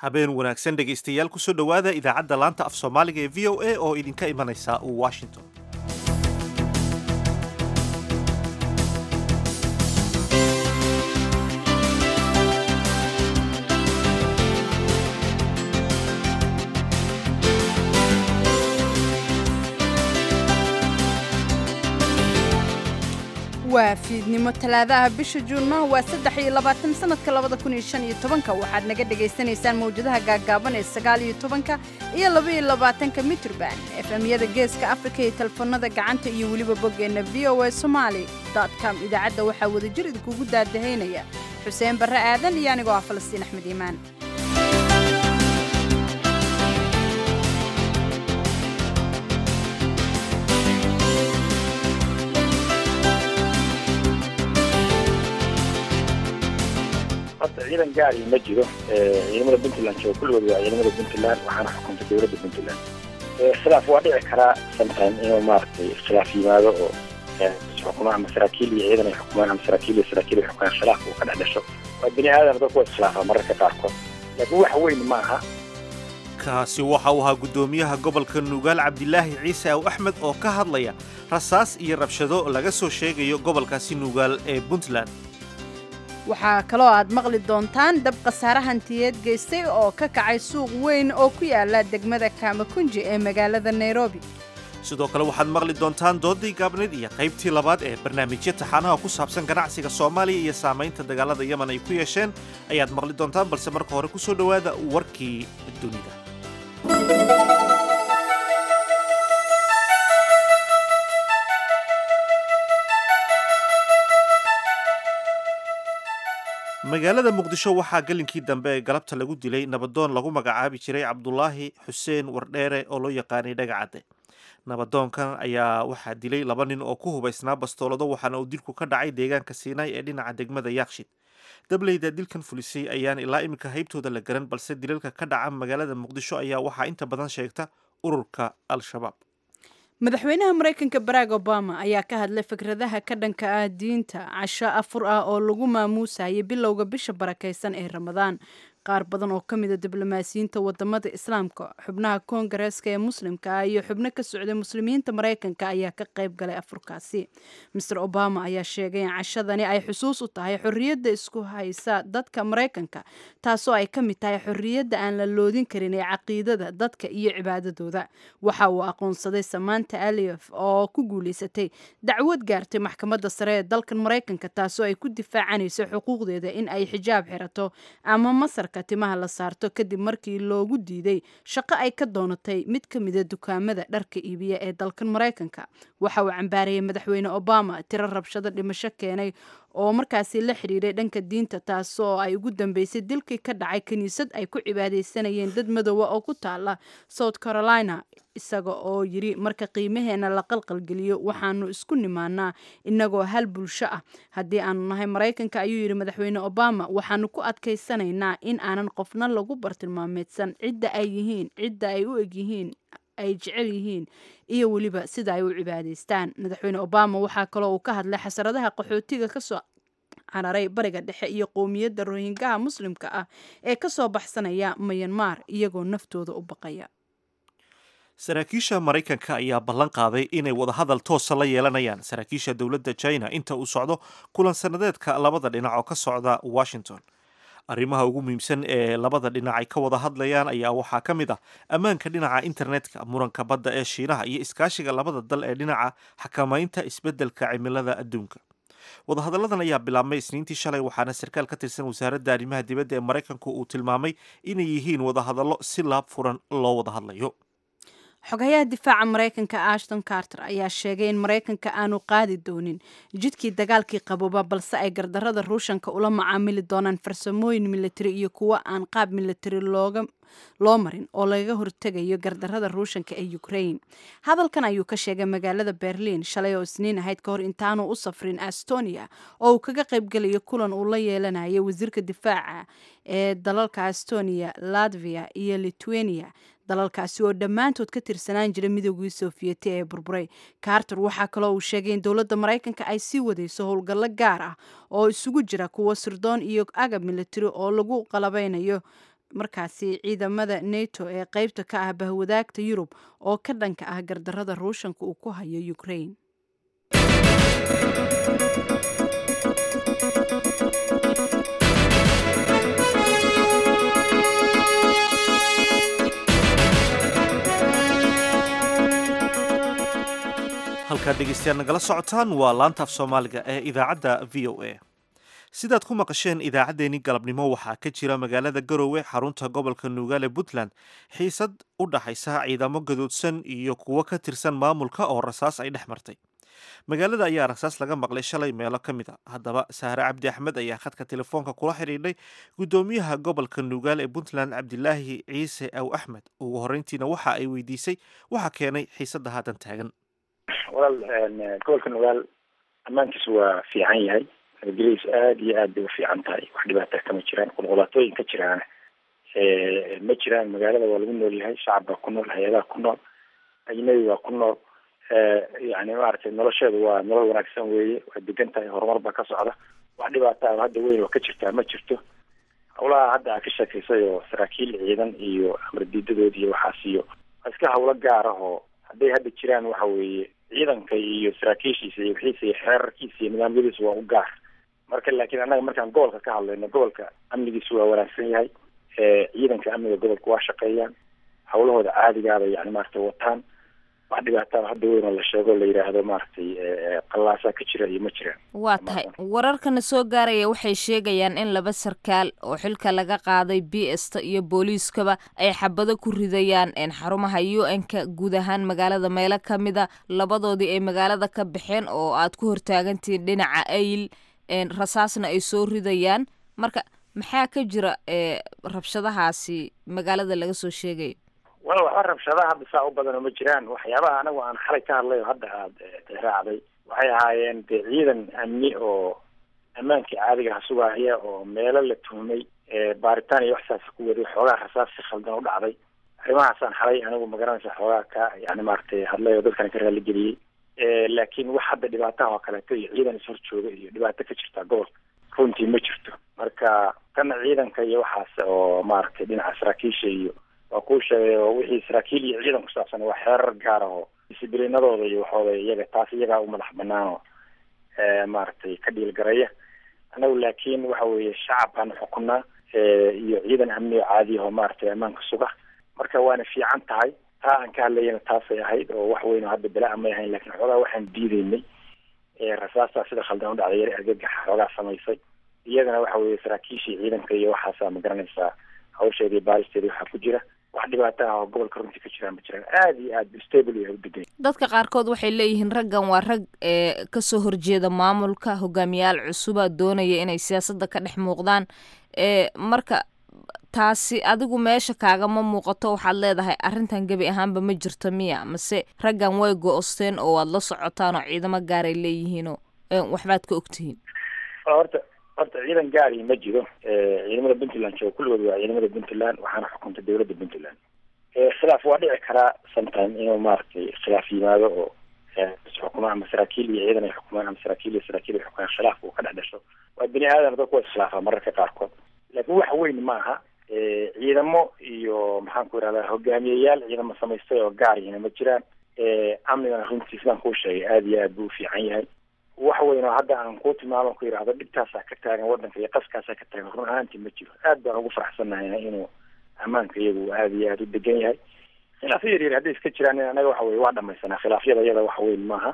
habeen wanaagsan dhegaystayaal kusoo dhowaada idaacadda laanta af soomaaliga ee v o a oo idinka imanaysa washington waa fiidnimo talaadaha bisha juunna waa saddex iyo labaatan sanadka labada kun iyo shan iyo tobanka waxaad naga dhagaysanaysaan mawjadaha gaaggaaban ee sagaal iyo tobanka iyo laba iyo labaatanka mitrban efemyada geeska afrika iyo telefoonada gacanta iyo weliba boggeenna v o a somaali com idaacadda waxaa wadajir idinkugu daadahaynaya xuseen barre aadan iyo anigoo ah falastiin axmed iimaan horta ciidan gaari ma jiro ciidamada puntland jooga kulligood waa ciidamada puntland waxaana xukunta dowladda puntland khilaaf waa dhici karaa sometime inuu maaragtay khilaaf yimaado oo xukuma ama saraakiil iyo ciidan ay xukumaan ama saraakiil iyo saraakiil ay xukumaan khilaaf uu ka dhex dhasho waa bini aadam dadku waa iskhilaafaa mararka qaarkood laakiin wax weyn ma aha kaasi waxa uu ahaa guddoomiyaha gobolka nugaal cabdilaahi ciise aw axmed oo ka hadlaya rasaas iyo rabshado laga soo sheegayo gobolkaasi nugaal ee puntland waxaa kaloo aad maqli doontaan dab khasaare hantiyeed geystay oo ka kacay suuq weyn oo ku yaala degmada kaamakunji ee magaalada nairobi sidoo kale waxaad maqli doontaan doodii gaabneed iyo qaybtii labaad ee barnaamijyo taxaanaha ku saabsan ganacsiga soomaaliya iyo saamaynta dagaalada yemen ay ku yeesheen ayaad maqli doontaan balse marka hore ku soo dhowaada warkii dunida magaalada muqdisho waxaa gelinkii dambe ee galabta lagu dilay nabadoon lagu magacaabi jiray cabdulaahi xuseen wardheere oo loo yaqaanay dhagacadde nabadoonkan ayaa waxaa dilay laba nin oo ku hubaysnaa bastoolado waxaana uu dilku ka dhacay deegaanka siinaay ee dhinaca degmada yaakshid dableyda dilkan fulisay ayaan ilaa iminka haybtooda la garan balse dilalka ka dhaca magaalada muqdisho ayaa waxaa inta badan sheegta ururka al-shabaab madaxweynaha maraykanka barack obama ayaa ka hadlay fikradaha ka dhanka ah diinta casho afur ah oo lagu maamuusayay bilowga bisha barakaysan ee ramadaan qaar badan oo ka mida diblomaasiyiinta wadamada islaamka xubnaha koongareeska ee muslimka ah iyo xubno ka socday muslimiinta maraykanka ayaa ka qayb galay afurkaasi master obama ayaa sheegay in cashadani ay xusuus u tahay xorriyadda isku haysa dadka maraykanka taasoo ay ka mid tahay xorriyadda aan la loodin karin ee caqiidada dadka iyo cibaadadooda waxa uu aqoonsaday samaanta aliof oo ku guulaysatay dacwad gaartay maxkamadda sare ee dalkan maraykanka taasoo ay ku difaacanayso xuquuqdeeda in ay xijaab xirato ama masarka timaha la saarto kadib markii loogu diiday shaqo ay ka doonatay mid ka mida dukaamada dharka iibiya ee dalkan maraykanka waxa uu cambaarayay madaxweyne obama tiro rabshado dhimasho keenay oo markaasi la xidhiiray dhanka diinta taasoo ay ugu dambeysay dilkii ka dhacay kiniisad ay ku cibaadaysanayeen dad madoowa oo ku taala south carolina isaga oo yiri marka qiimaheena la qalqalgeliyo waxaanu isku nimaanaa inagoo hal bulsho ah haddii aanu nahay maraykanka ayuu yidhi madaxweyne obama waxaanu ku adkaysanaynaa in aanan qofna lagu bartilmaameedsan cidda ay yihiin cidda ay u egyihiin ay jecel yihiin iyo weliba sida ay u cibaadaystaan madaxweyne obama waxaa kaloo uu ka hadlay xasaradaha qaxootiga kasoo cararay bariga dhexe iyo qowmiyadda rohingaha muslimka ah ee kasoo baxsanaya mayanmar iyagoo naftooda u baqaya saraakiisha maraykanka ayaa ballan qaaday inay wadahadal toosa la yeelanayaan saraakiisha dowladda china inta uu socdo kulan sannadeedka labada dhinac oo ka socda washington arrimaha ugu muhiimsan ee labada dhinac ay ka wada hadlayaan ayaa waxaa ka mid ah ammaanka dhinaca internetka muranka badda ee shiinaha iyo iskaashiga labada dal ee dhinaca xakamaynta isbeddelka cimilada adduunka wadahadalladan ayaa bilaabmay isniintii shalay waxaana sarkaal ka tirsan wasaaradda arrimaha dibadda ee maraykanku uu tilmaamay inay yihiin wadahadallo si laab furan loo wada hadlayo xogayaha difaaca maraykanka ashton carter ayaa sheegay in maraykanka aanu qaadi doonin jidkii dagaalkii qabooba balse ay gardarada ruushanka ula macaamili doonaan farsamooyin militari iyo kuwo aan qaab militari looga loo marin oo lagaga hortegayo gardarada ruushanka ee ukraine hadalkan ayuu ka sheegay magaalada berliin shalay oo isniin ahayd ka hor intaanu u safrin estonia oo uu kaga qaybgelayo kulan uu la yeelanayo wasiirka difaaca ee dalalka estonia latvia iyo lithuania dalalkaasi oo dhammaantood ka tirsanaan jira midoogii soofiyeti ee burburay carter waxaa kaloo uu sheegay in dowladda maraykanka ay sii wadayso howlgallo gaar ah oo isugu jira kuwo sirdoon iyo agab militari oo lagu qalabeynayo markaasi ciidamada neto ee qeybta ka ah bahwadaagta yurub oo ka dhanka ah gardarada ruushanka uu ku hayo ukraine halkaad dhegeystayaal nagala socotaan waa laanta af soomaaliga ee idaacadda v o a sidaad ku maqasheen idaacaddeenii galabnimo waxaa ka jira magaalada garowe xarunta gobolka nuugaale puntland xiisad u dhaxaysa ciidamo gadoodsan iyo kuwo ka tirsan maamulka oo rasaas ay dhex martay magaalada ayaa rasaas laga maqlay shalay meelo ka mid a haddaba sahre cabdi axmed ayaa khadka telefoonka kula xidhiidhay guddoomiyaha gobolka nuugaal ee puntland cabdilaahi ciise aw axmed ugu horreyntiina waxa ay weydiisay waxa keenay xiisadda haatan taagan walaal gobolka nugaal ammaankiisu waa fiican yahay nabadgelyadiisu aada iyo aad bay u fiican tahay wax dhibaata kama jiraan qulqulaatooyin ka jiraana ma jiraan magaalada waa lagu nool yahay shacab baa ku nool hay-adaha ku nool ajnabi baa ku nool yani maaragtay nolosheedu waa nolol wanaagsan weeye waa degan tahay horumar baa ka socda wax dhibaata ah hadda weyn oo ka jirtaa ma jirto hawlaha hadda aa ka sheekaysay oo saraakiil ciidan iyo amar diidadood iyo waxaas iyo waa iska hawlo gaar ah oo hadday hadda jiraan waxa weeye ciidanka iyo saraakiishiisa iyo wixiisa iyo xeerarkiisa iyo nidaamyadiisa waa u gaar marka laakiin annaga markaan gobolka ka hadlayno gobolka amnigiisu waa wanaagsan yahay ciidanka amniga gobolka waa shaqeeyaan hawlahooda caadigaaba yani maaragtay wataan wax dhibaataa hadda weyn oo la sheego la yidhaahdo maaragtay qallaasaa ka jira iyo ma jiraan waa tahay wararkana soo gaaraya waxay sheegayaan in laba sarkaal oo xilka laga qaaday b sta iyo booliiskaba ay xabado ku ridayaan xarumaha u n-ka guud ahaan magaalada meelo ka mida labadoodii ay magaalada ka baxeen oo aad ku hortaagantihiin dhinaca ayl rasaasna ay soo ridayaan marka maxaa ka jira rabshadahaasi magaalada laga soo sheegayo wala waxba rabshadaha hadda saa u badanoo ma jiraan waxyaabaha anagu aan xalay ka hadlay oo hadda aada raacday waxay ahaayeen dee ciidan amni oo ammaankii caadiga ha sugaaya oo meelo la tuhmay baaritaan iyo waxsaas ku waday xoogaa rasaas si khaldan u dhacday arrimahaasaan xalay anigu magaranaysa xoogaa ka yani maaragtay hadlay oo dadkan ka raaligeliyey laakiin wax hadda dhibaataha oo kaleeto iyo ciidan ishor jooga iyo dhibaato ka jirta gobolka runtii ma jirto marka kana ciidanka iyo waxaas oo maaragtay dhinaca saraakiisha iyo waa kuu sheegay oo wixii saraakiil iyo ciidan ku saabsan waa xeerar gaar ah oo disiblinadooda iyo waxooda iyaga taas iyagaa u madax banaan oo maaragtay ka dhiilgaraya annagu laakiin waxa weeye shacab baanu xukunaa iyo ciidan amni oo caadi ahoo maaragtay ammaanka suga marka waana fiican tahay taa aan ka hadlayana taasay ahayd oo wax weyn oo hadda bela-a may ahayn lakin xoogaa waxaan diideynay rasaastaa sida khaldan u dhacday yar argagaxa xoogaa samaysay iyadana waxa weeye saraakiishii ciidanka iyo waxaasaa ma garanaysaa hawsheeda iyo baaristeeda waxaa ku jira wax dhibaata ah oo gobolka runtii ka jiraan ma jiraan aada iyo aad stable yahay u degan dadka qaarkood waxay leeyihiin raggan waa rag ee kasoo horjeeda maamulka hogaamiyaal cusuba doonaya inay siyaasadda ka dhex muuqdaan ee marka taasi adigu meesha kaagama muuqato waxaad leedahay arrintan gebi ahaanba ma jirto miya mase raggan way go-osteen oo waad la socotaan oo ciidamo gaaray leeyihiinoo waxbaad ka ogtihiin horta horta ciidan gaari ma jiro ciidamada puntland jooga kulligood waa ciidamada puntland waxaana xukunta dowladda puntland khilaaf waa dhici karaa sometime inuu maaragtay khilaaf yimaado oo xukuma ama saraakiil iyo ciidan ay xukumaan ama saraakiil iyo saraakiil ay xukumaan khilaaf uu ka dhex dhasho waa bini aadan dadku waa iskhilaafaa mararka qaarkood laakiin wax weyn maaha ciidamo iyo maxaan ku irahdaa hogaamiyeyaal ciidamo samaystay oo gaar yihina ma jiraan amnigana runtii sidaan kuu sheegay aada iyo aad buu ufiican yahay wax weyn oo hadda aan kuu tilmaamo ku yidhaahdo dhibtaasaa ka taagan waddanka iyo qaskaasaa ka taagan run ahaantii ma jiro aad baan ugu faraxsannahay inuu ammaanka iyagu aada iyo aada u degan yahay khilaafyo yar yar hadday iska jiraan anaga waxa weye waa dhamaysanaa khilaafyada iyada wax weyn maaha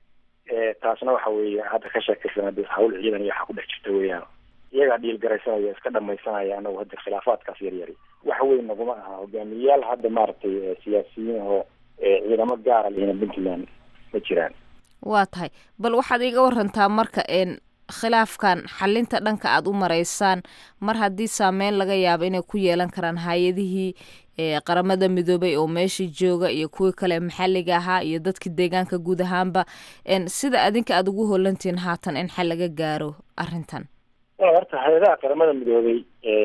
taasna waxa weeye hadda ka sheekaysan hawl ciidan iyo waxa ku dhex jirta weeyaan iyagaa dhiilgaraysanaya iska dhamaysanaya anagu hadda khilaafaadkaas yar yari wax weyn naguma aha hogaamiyeyaal hadda maaragtay siyaasiyiin oo ciidamo gaara lehina puntland ma jiraan waa tahay bal waxaad iiga warantaa marka een khilaafkan xalinta dhanka aada u maraysaan mar haddii saameyn laga yaabo inay ku yeelan karaan hay-adihii qaramada midoobay oo meesha jooga iyo kuwii kale maxalliga ahaa iyo dadka deegaanka guud ahaanba sida adinka aada ugu holantihiin haatan in xal laga gaaro arrintan horta hay-adaha qaramada midoobay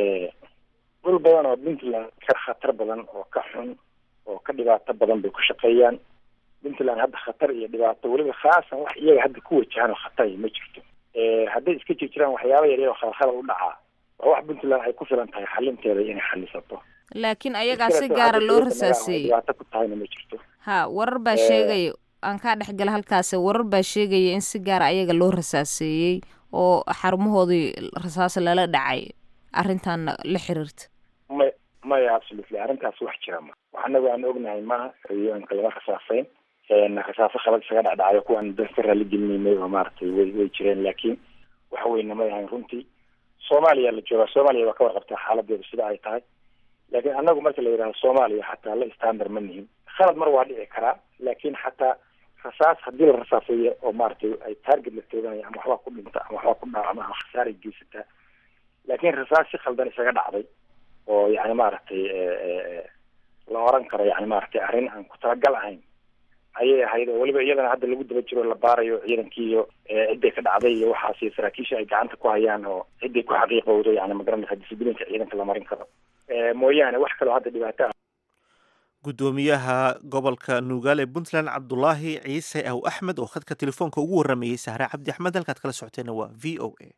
dhul badan oo puntland ka khatar badan oo ka xun oo ka dhibaato badan bay ku shaqeeyaan puntland hadda khatar iyo dhibaato weliba khaasan wax iyaga hadda ku wajahan oo khatar ma jirto hadday iska jir jiraan waxyaaba yaryar oo khalkhal u dhacaa waa wax puntland ay ku filan tahay xalinteeda inay xalisato laakiin ayagaa si gaara loo rasaaseeyey dhibaato ku tahayna ma jirto ha warar baa sheegaya aan kaa dhexgala halkaasi warar baa sheegaya in si gaara ayaga loo rasaaseeyey oo xarumahoodii rasaas lala dhacay arrintan la xiriirta may maya absolutely arrintaas wax jira ma wax anagu aan ognahay maaha rayooyinka lama rasaaseyn rasaaso khalad isaga dhacdhacyo kuwaan dan ka raali gelinaynay oo maaragtay way way jireen laakiin wax weyna may ahayn runtii soomaaliya la joogaa soomaaliya waa ka warqabtaa xaaladeedu sida ay tahay laakiin anagu marka la yidhahdo soomaaliya xataa la standard ma nihin khalad mar waa dhici karaa laakiin xataa rasaas haddii la rasaaseeyo oo maaragtay ay target la tooganaya ama waxbaa ku dhinta ama waxbaa ku dhaacama ama khasaaray geysataa laakiin rasaas si khaldan isaga dhacday oo yani maaragtay la oran karo yani maaragtay arrin aan ku talagal ahayn ayay ahayd oo weliba iyadana hadda lagu daba jiro la baarayo ciidankii iyo cidday ka dhacday iyo waxaasi saraakiisha ay gacanta ku hayaan oo cidday ku xaqiiqowdo yani magaranaysa disiblinka ciidanka la marin karo mooyaane wax kaloo hadda dhibaato ah guddoomiyaha gobolka nuugaale puntland cabdulaahi ciise aw axmed oo khadka telefoonka ugu waramayey sahre cabdi axmed halkaad kala socoteena waa v o a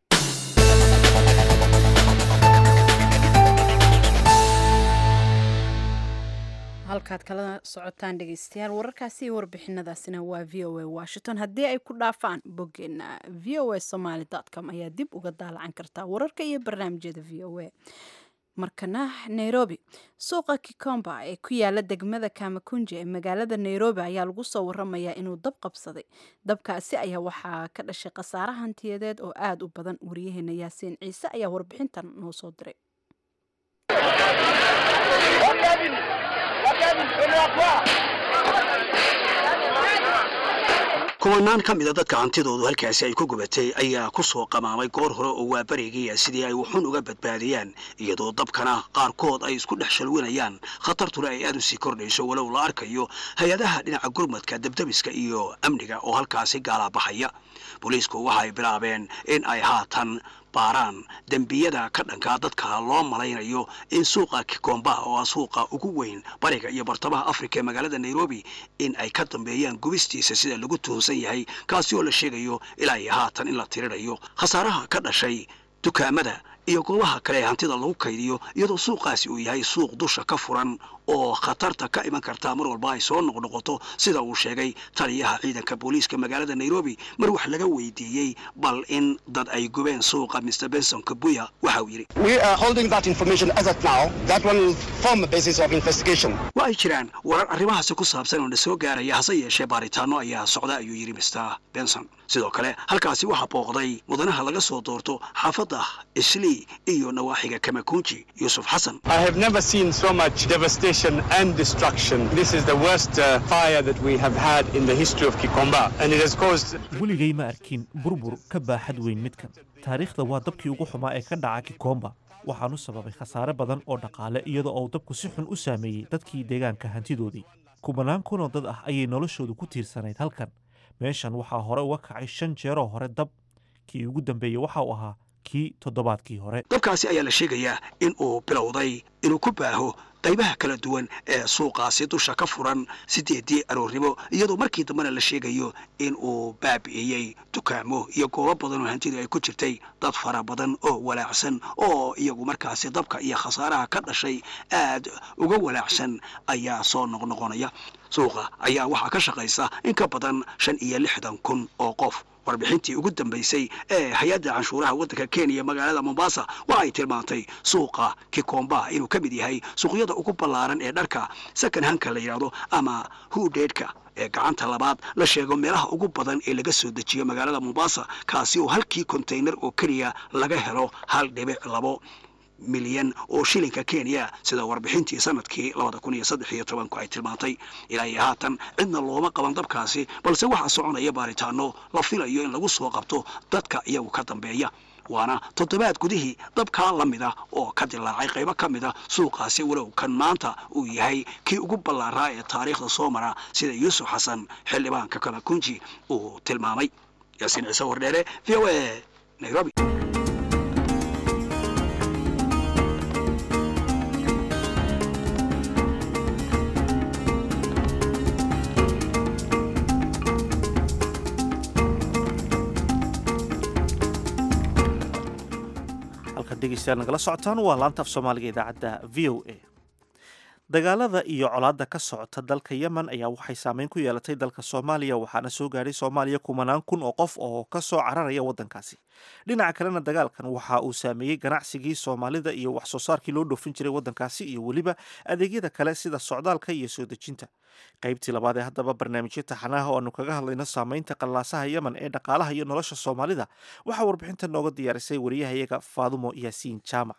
halkaad kala socotaan dhegeystayaal wararkaasi iyo warbixinadaasina waa v o a washington haddii ay ku dhaafaan boggeena v o a somaly com ayaa dib uga daalacan kartaa wararka iyo barnaamijyada v o a markana nairobi suuqa kikomba ee ku yaala degmada kamakunje ee magaalada nairobi ayaa lagu soo waramayaa inuu dab qabsaday dabkaasi ayaa waxaa ka dhashay khasaare hantiyadeed oo aada u badan wariyaheena yaasiin ciise ayaa warbixintan noo soo diray kumanaan ka mida dadka hantidoodu halkaasi ay ku gubatay ayaa ku soo qamaamay goor hore oo waa barigiya sidii ay wuxun uga badbaadiyaan iyadoo dabkana qaarkood ay isku dhex shalwinayaan khatartuna ay aad u sii kordhayso walow la arkayo hay-adaha dhinaca gurmadka debdebiska iyo amniga oo halkaasi gaalaabaxaya booliisku waxa ay bilaabeen in ay haatan baaraan dembiyada ka dhankaa dadka loo malaynayo in suuqa kikomba oo ah suuqa ugu weyn bariga iyo bartamaha afrika ee magaalada nairobi in ay ka dambeeyaan gubistiisa sida lagu tuhunsan yahay kaasi oo la sheegayo ilaa iyo haatan in la tirirayo khasaaraha ka dhashay dukaamada iyo goobaha kale ee hantida lagu kaydiyo iyadoo suuqaasi uu yahay suuq dusha ka furan oo khatarta ka iman kartaa mar walba ay soo noqnoqoto sida uu sheegay taliyaha ciidanka booliiska magaalada nairobi mar wax laga weydiiyey bal in dad ay gubeen suuqa mr benson kabuya waxa uu yidhi wa ay jiraan warar arrimahaasi ku saabsan oo na soo gaaraya hase yeeshee baaritaano ayaa socda ayuu yidhi mr benson sidoo kale halkaasi waxaa booqday mudanaha laga soo doorto xaafadda islii iyo nawaaxiga kamakunji yuusuf xasan and destruction. This is the worst uh, fire that we have had in the history of Kikomba, and it has caused. weligay ma arkin burbur ka baaxad weyn midkan taariikhda waa dabkii ugu xumaa ee ka dhaca kikomba waxaanu sababay khasaare badan oo dhaqaale iyadoo uu dabku si xun u saameeyey dadkii deegaanka hantidoodii kumanaan kunoo dad ah ayay noloshoodu ku tiirsanayd halkan meeshan waxaa hore uga kacay shan jeeroo hore dab kii ugu dambeeyey waxa uu ahaa kii toddobaadkii hore dabkaasi ayaa la sheegayaa in uu bilowday inuu ku baaho qaybaha kala duwan ee suuqaasi dusha ka furan sideedii aroornimo iyadoo markii dambena la sheegayo in uu baabi'iyey dukaamo iyo goobo badan oo hantidii ay ku jirtay dad fara badan oo walaacsan oo iyagu markaasi dabka iyo khasaaraha ka dhashay aad uga walaacsan ayaa soo noqnoqonaya suuqa ayaa waxaa ka shaqaysa in ka badan shan iyo lixdan kun oo qof warbixintii ugu dambaysay ee hay-adda canshuuraha waddanka kenya magaalada mombasa waxa ay tilmaantay suuqa kikomba inuu ka mid yahay suuqyada ugu ballaaran ee dharka second hanka la yidhaahdo ama hudheedhka ee gacanta labaad la sheego meelaha ugu badan ee laga soo dejiyo magaalada mombasa kaasi oo halkii konteynar oo keliya laga helo hal dhibic labo milyan oo shilinka kenya sida warbixintii sanadkii labada kun iyo saddex iyo tobanku ay tilmaantay ilaa iyo haatan cidna looma qaban dabkaasi balse waxaa soconaya baaritaano la filayo in lagu soo qabto dadka iyagu ka dambeeya waana toddobaad gudihii dabkaa la mid ah oo ka dilaacay qaybo ka mid a suuqaasi walow kan maanta uu yahay kii ugu ballaaraa ee taariikhda soo mara sida yuusuf xasan xildhibaanka kamakunji uu tilmaamay yaasiin ciise wardheere v o a nairobi dhegeystayaal nagala socotaan waa laanta af soomaaliga idaacadda v o a dagaalada iyo colaadda ka socota dalka yemen ayaa waxay saameyn ku yeelatay dalka soomaaliya waxaana soo gaadhay soomaaliya kumanaan kun oo qof oo ka soo cararaya waddankaasi dhinaca kalena dagaalkan waxa uu saameeyey ganacsigii soomaalida iyo wax soo saarkii loo dhoofin jiray waddankaasi iyo weliba adeegyada kale sida socdaalka iyo soo dejinta qaybtii labaad ee haddaba barnaamijyo taxanaha oo aanu kaga hadlayno saameynta qallaasaha yemen ee dhaqaalaha iyo nolosha soomaalida waxaa warbixinta nooga diyaarisay wariyahayaga faadumo yaasiin jaamac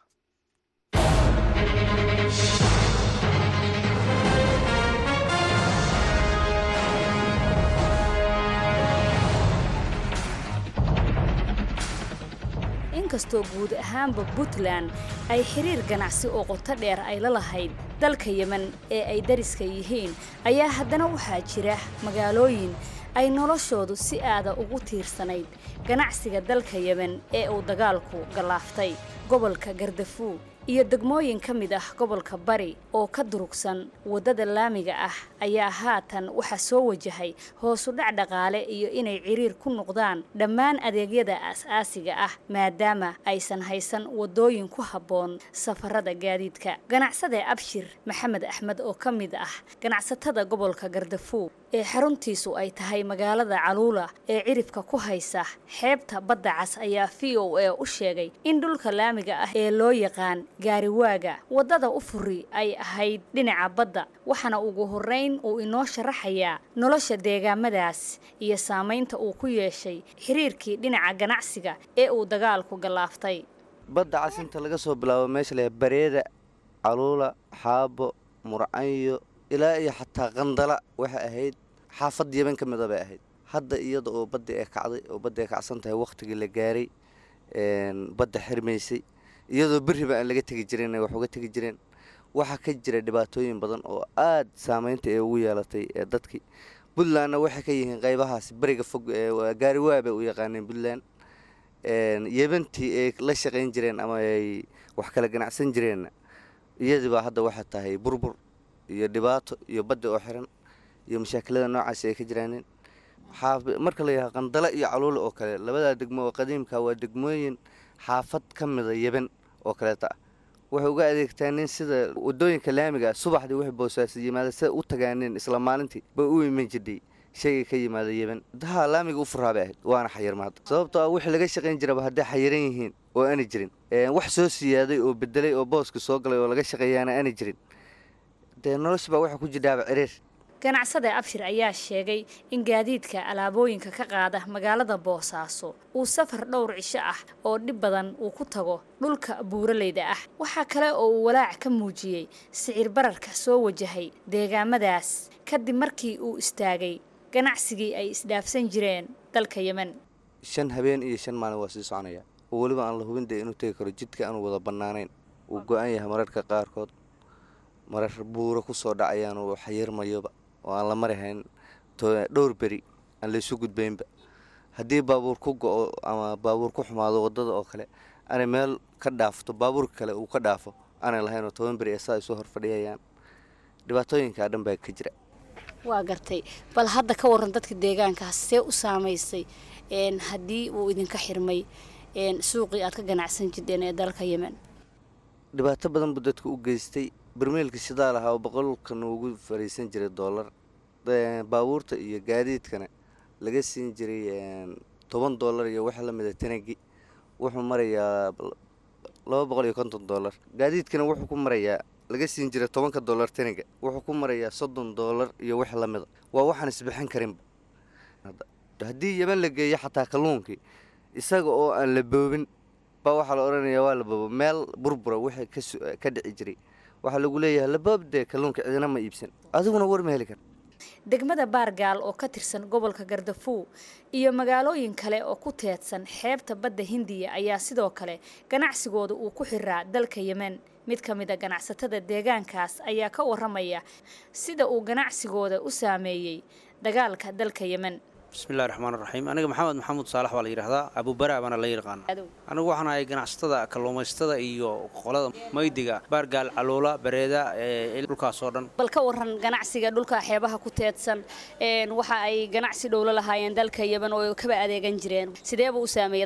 inkastoo guud ahaanba puntland ay xiriir ganacsi oo qoto dheer ay la lahayd dalka yemen ee ay dariska yihiin ayaa haddana waxaa jira magaalooyin ay noloshoodu si aada ugu tiirsanayd ganacsiga dalka yemen ee uu dagaalku gallaaftay gobolka gardafuug iyo degmooyin ka mid ah gobolka bari oo ka durugsan waddada laamiga ah ayaa haatan waxaa soo wajahay hoosudhac dhaqaale iyo inay ciriir ku noqdaan dhammaan adeegyada aas-aasiga ah maadaama aysan haysan waddooyin ku habboon safarada gaadiidka ganacsade abshir maxamed axmed oo ka mid ah ganacsatada gobolka gardafuug ee xaruntiisu ay tahay magaalada caluula ee ciribka ku haysa xeebta badda cas ayaa v o a u sheegay in dhulka laamiga ah ee loo yaqaan gaariwaaga waddada u furi ay ahayd dhinaca badda waxaana ugu horrayn uu inoo sharaxayaa nolosha deegaamadaas iyo saamaynta uu ku yeeshay xiriirkii dhinaca ganacsiga ee uu dagaalku gallaaftay badda cas inta laga soo bilaabo meesha leh bareeda caluula xaabo murcanyo ilaa iyo xataa qandala waxay ahayd xaafad yeban ka mida bay ahayd hadda iyada oo badda ee kacday oo badda ay kacsan tahay wakhtigii la gaaray badda xirmaysay iyadoo beriba aan laga tegi jirin wax uga tegi jireen waxaa ka jira dhibaatooyin badan oo aad saameynta ee ugu yeelatay ee dadkii puntlandna waxay ka yihiin qaybahaas beriga fog gaariwaa bay u yaqaaneen puntland yebantii ay la shaqayn jireen ama ay wax kala ganacsan jireenna iyadiibaa hadda waxay tahay burbur iyo dhibaato iyo badda oo xiran iyo mashaakilada noocaasi ay ka jiraaneen marka la yidhaha qandala iyo caluula oo kale labadaa degmo oo qadiimka waa degmooyin xaafad ka mida yeban oo kaleeta ah waxay uga adeegtaaneen sida wadooyinka laamiga subaxdii wax boosaasa yimaada sida u tagaaneen isla maalintii bay u iman jirdhay shayga ka yimaada yeban daha laamiga u furaa bay ahayd waana xayirma hadda sababtoo ah wixii laga shaqayn jiraba hadday xayiran yihiin oo aana jirin wax soo siyaaday oo bedelay oo booska soo galay oo laga shaqeeyaana aana jirin dee nolosha baa waxaa ku jidhaaba ciriir ganacsade abshir ayaa sheegay in gaadiidka alaabooyinka ka qaada magaalada boosaaso uu safar dhowr cisho ah oo dhib badan uu ku tago dhulka buuraleyda ah waxaa kale oo uu walaac ka muujiyey sicir bararka soo wajahay deegaamadaas kadib markii uu istaagay ganacsigii ay isdhaafsan jireen dalka yemen shan habeen iyo shan maalin waa sii soconaya oo weliba aan la hubin dee inuu tegi karo jidka aanu wada bannaanayn uu go-an yahay mararka qaarkood marar buuro ku soo dhacayaan uu xayirmayoba oo aan la marihayn dhowr beri aan laysu gudbaynba haddii baabuur ku go-o ama baabuur ku xumaado waddada oo kale aanay meel ka dhaafto baabuurka kale uu ka dhaafo aanay lahaynoo toban beri ee saa isu hor fadhiyayaan dhibaatooyinkaa dhan baa ka jira waa gartay bal hadda ka waran dadka deegaankaas see u saamaysay haddii uu idinka xirmay suuqii aad ka ganacsan jirteen ee dalka yemen dhibaato badan buu dadka u geystay barmeelka shidaal ahaa oo boqolkan ugu fariisan jiray doolar baabuurta iyo gaadiidkana laga siin jiray toban doolar iyo waxa lamida tanagi wuxuu marayaa laba boqol iyo konton doolar gaadiidkana wuxuu ku marayaa laga siin jiray tobanka doolar taniga wuxuu ku marayaa soddon doolar iyo wax lamida waa waxaan isbixin karinba haddii yeban la geeyo xataa kalluunkii isaga oo aan la boobin baa waxaa la odhanayaa waa la boobo meel burbura wixii ka dhici jiray waxaa lagu leeyahay laboobdee kalluunka cidina ma iibsan adiguna war ma heli kar degmada baargaal oo ka tirsan gobolka gardafuug iyo magaalooyin kale oo ku teedsan xeebta badda hindiya ayaa sidoo kale ganacsigooda uu ku xiraa dalka yemen mid ka mid a ganacsatada deegaankaas ayaa ka waramaya sida uu ganacsigooda u saameeyey dagaalka dalka yemen bismillahi raxmaan raxiim aniga maxamed maxamuud saalax baa la yidhaahdaa abuubaraa baana la yaqaana anigu waxaan ahay ganacsatada kalluumaystada iyo qolada maydiga baargaal caluula bareeda dhulkaas oo dhan bal ka waran ganacsiga dhulka xeebaha ku teedsan waxa ay ganacsi dhowlo lahaayeen dalka yemen oo kaba adeegan jireen sideeba u saameeyey dagaalka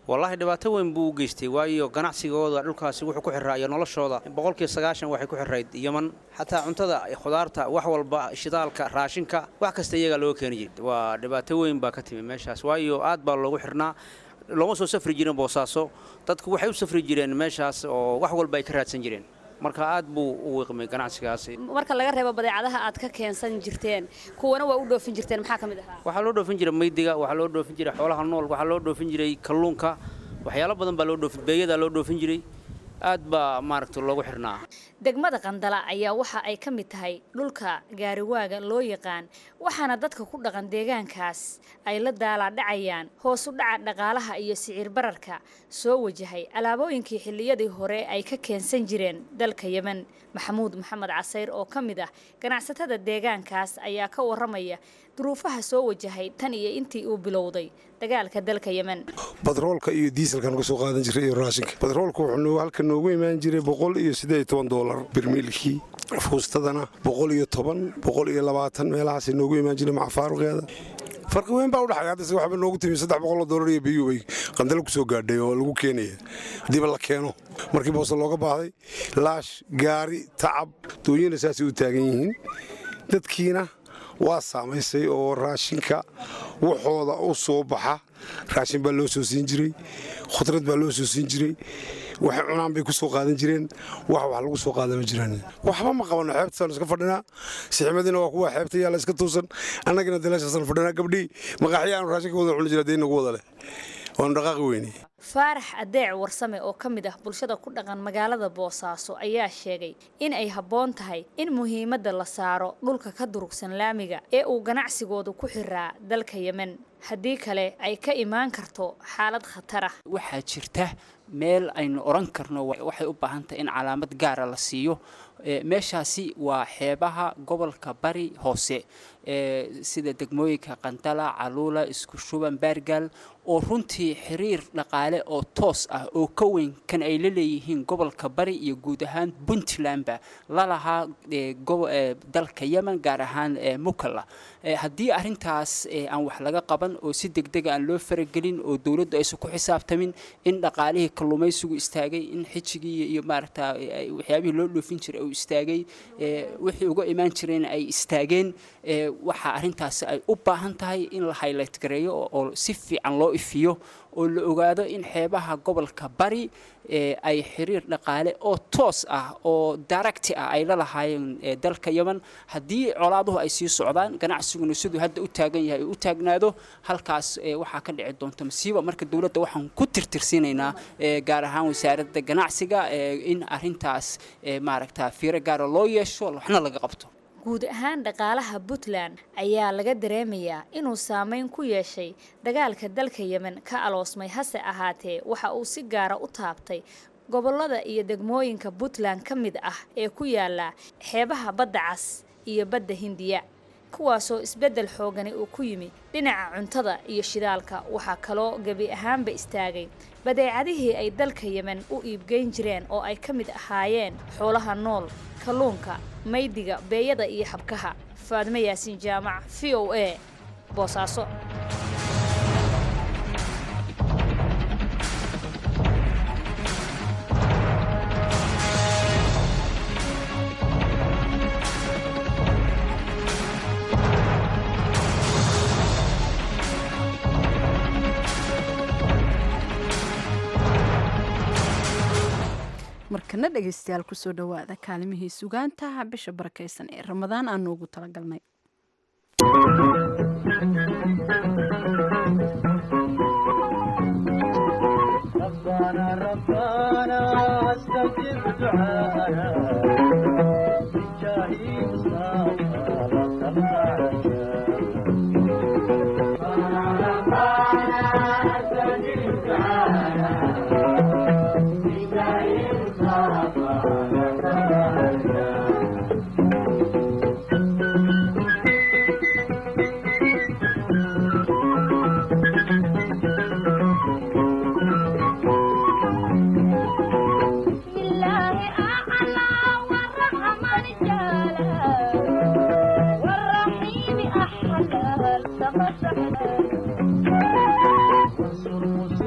wallaahi dhibaato weyn buu u geystay waayo ganacsigooda dhulkaasi wuxuu ku xiraa iyo noloshooda boqolkiiba sagaashan waxay ku xirayd yeman xataa cuntada khudaarta wax walba shidaalka raashinka wax kasta iyagaa loo keeni jiray waa dhibaato weyn baa ka timi meeshaas waayo aad baa loogu xirnaa looma soo safri jirin boosaaso dadku waxay u safri jireen meeshaas oo wax walba ay ka raadsan jireen marka aad buu u wiiqmay ganacsigaasi marka laga reebo badeecadaha aad ka keensan jirteen kuwana waa u dhoofin jirteen maxaa ka mid ahaa waxaa loo dhoofin jiray maydiga waxaa loo dhoofin jiray xoolaha nool waxaa loo dhoofin jiray kalluunka waxyaalo badan baa loo dhoofin beeyadaa loo dhoofin jiray aad baa maaragta loogu xirnaa degmada qandala ayaa waxa ay ka mid tahay dhulka gaariwaaga loo yaqaan waxaana dadka ku dhaqan deegaankaas ay la daalaadhacayaan hoos u dhaca dhaqaalaha iyo sicir bararka soo wajahay alaabooyinkii xilliyadii hore ay ka keensan jireen dalka yemen maxamuud maxamed casayr oo ka mid ah ganacsatada deegaankaas ayaa ka waramaya duruufaha soo wajahay tan iyo intii uu bilowday dagaalka dalka yemen batroolka iyo diiselkan uga soo qaadan jiray iyo raashinka batroolka wuxuu halka noogu imaan jiray boqol iyo siddeed iyo toban doolar birmiilkii fuustadana boqol iyo toban boqol iyo labaatan meelahaasay noogu imaan jiray maca faaruqeeda farqi weyn baa udhaxay haddase waxba noogu timi saddex boqol oo doolar iyo biyuu bay qandalo ku soo gaadhay oo lagu keenaya haddiiba la keeno markii boose looga baahday laash gaari tacab dooyina saasay u taagan yihiin dadkiina waa saamaysay oo raashinka waxooda u soo baxa raashin baa loo soo siin jiray khudrad baa loo soo siin jiray waxay cunaan bay ku soo qaadan jireen wax wax lagu soo qaada ma jiraan waxba ma qabano xeebtasaanu iska fadhinaa siximadiina waa kuwa xeebta yaalla iska tuusan annagina daleeshaasaan fadhinaa gabdhii maqaaxya aanu raashinka wada cuni jira dee nagu wada leh waanu dhaqaaqi weyne faarax adeec warsame oo ka mid ah bulshada ku dhaqan magaalada boosaaso ayaa sheegay in ay habboon tahay in muhiimadda la saaro dhulka ka durugsan laamiga ee uu ganacsigoodu ku xiraa dalka yemen haddii kale ay ka imaan karto xaalad khatar ah waxaa jirta meel aynu odhan karno waxay u baahan tahay in calaamad gaara la siiyo meeshaasi waa xeebaha gobolka bari hoose sida degmooyinka qandala caluula isku shuban baargaal oo runtii xiriir dhaqaale oo toos ah oo ka weyn kan ay la leeyihiin gobolka bari iyo guud ahaan puntlandba lalahaa dalka yemen gaar ahaan mukalla haddii arintaas aan wax laga qaban oo si degdega aan loo faragelin oo dowladdu aysan ku xisaabtamin in dhaqaalihii kalluumaysigu istaagay in xijigii iyo maaragta waxyaabihii loo dhoofin jiray uu istaagay wixii uga imaan jireen ay istaageen waxaa arrintaasi ay u baahan tahay in la highlight gareeyo oo si fiican loo ifiyo oo la ogaado in xeebaha gobolka bari ay xiriir dhaqaale oo toos ah oo daracti ah ay la lahaayeen dalka yemen haddii colaaduhu ay sii socdaan ganacsiguna siduu hadda u taagan yahay u taagnaado halkaas waxaa ka dhici doonta masiiba marka dowladda waxaan ku tirtirsiinaynaa gaar ahaan wasaaradda ganacsiga in arintaas maaragta fiiro gaara loo yeesho waxna laga qabto guud ahaan dhaqaalaha puntland ayaa laga dareemayaa inuu saameyn ku yeeshay dagaalka dalka yemen ka aloosmay hase ahaatee waxa uu si gaara u taabtay gobollada iyo degmooyinka puntland ka mid ah ee ku yaala xeebaha badda cas iyo badda hindiya kuwaasoo isbeddel xoogani uu ku yimi dhinaca cuntada iyo shidaalka waxaa kaloo gebi ahaanba istaagay badeecadihii ay dalka yemen u iibgeyn jireen oo ay ka mid ahaayeen xoolaha nool kalluunka maydiga beeyada iyo xabkaha faadmo yaasiin jaamac v o a boosaaso markana dhegaystayaal kusoo dhowaada kaalimihii sugaantaha bisha barakaysan ee ramadaan aan noogu talagalnay والرحيم أحلى التمسح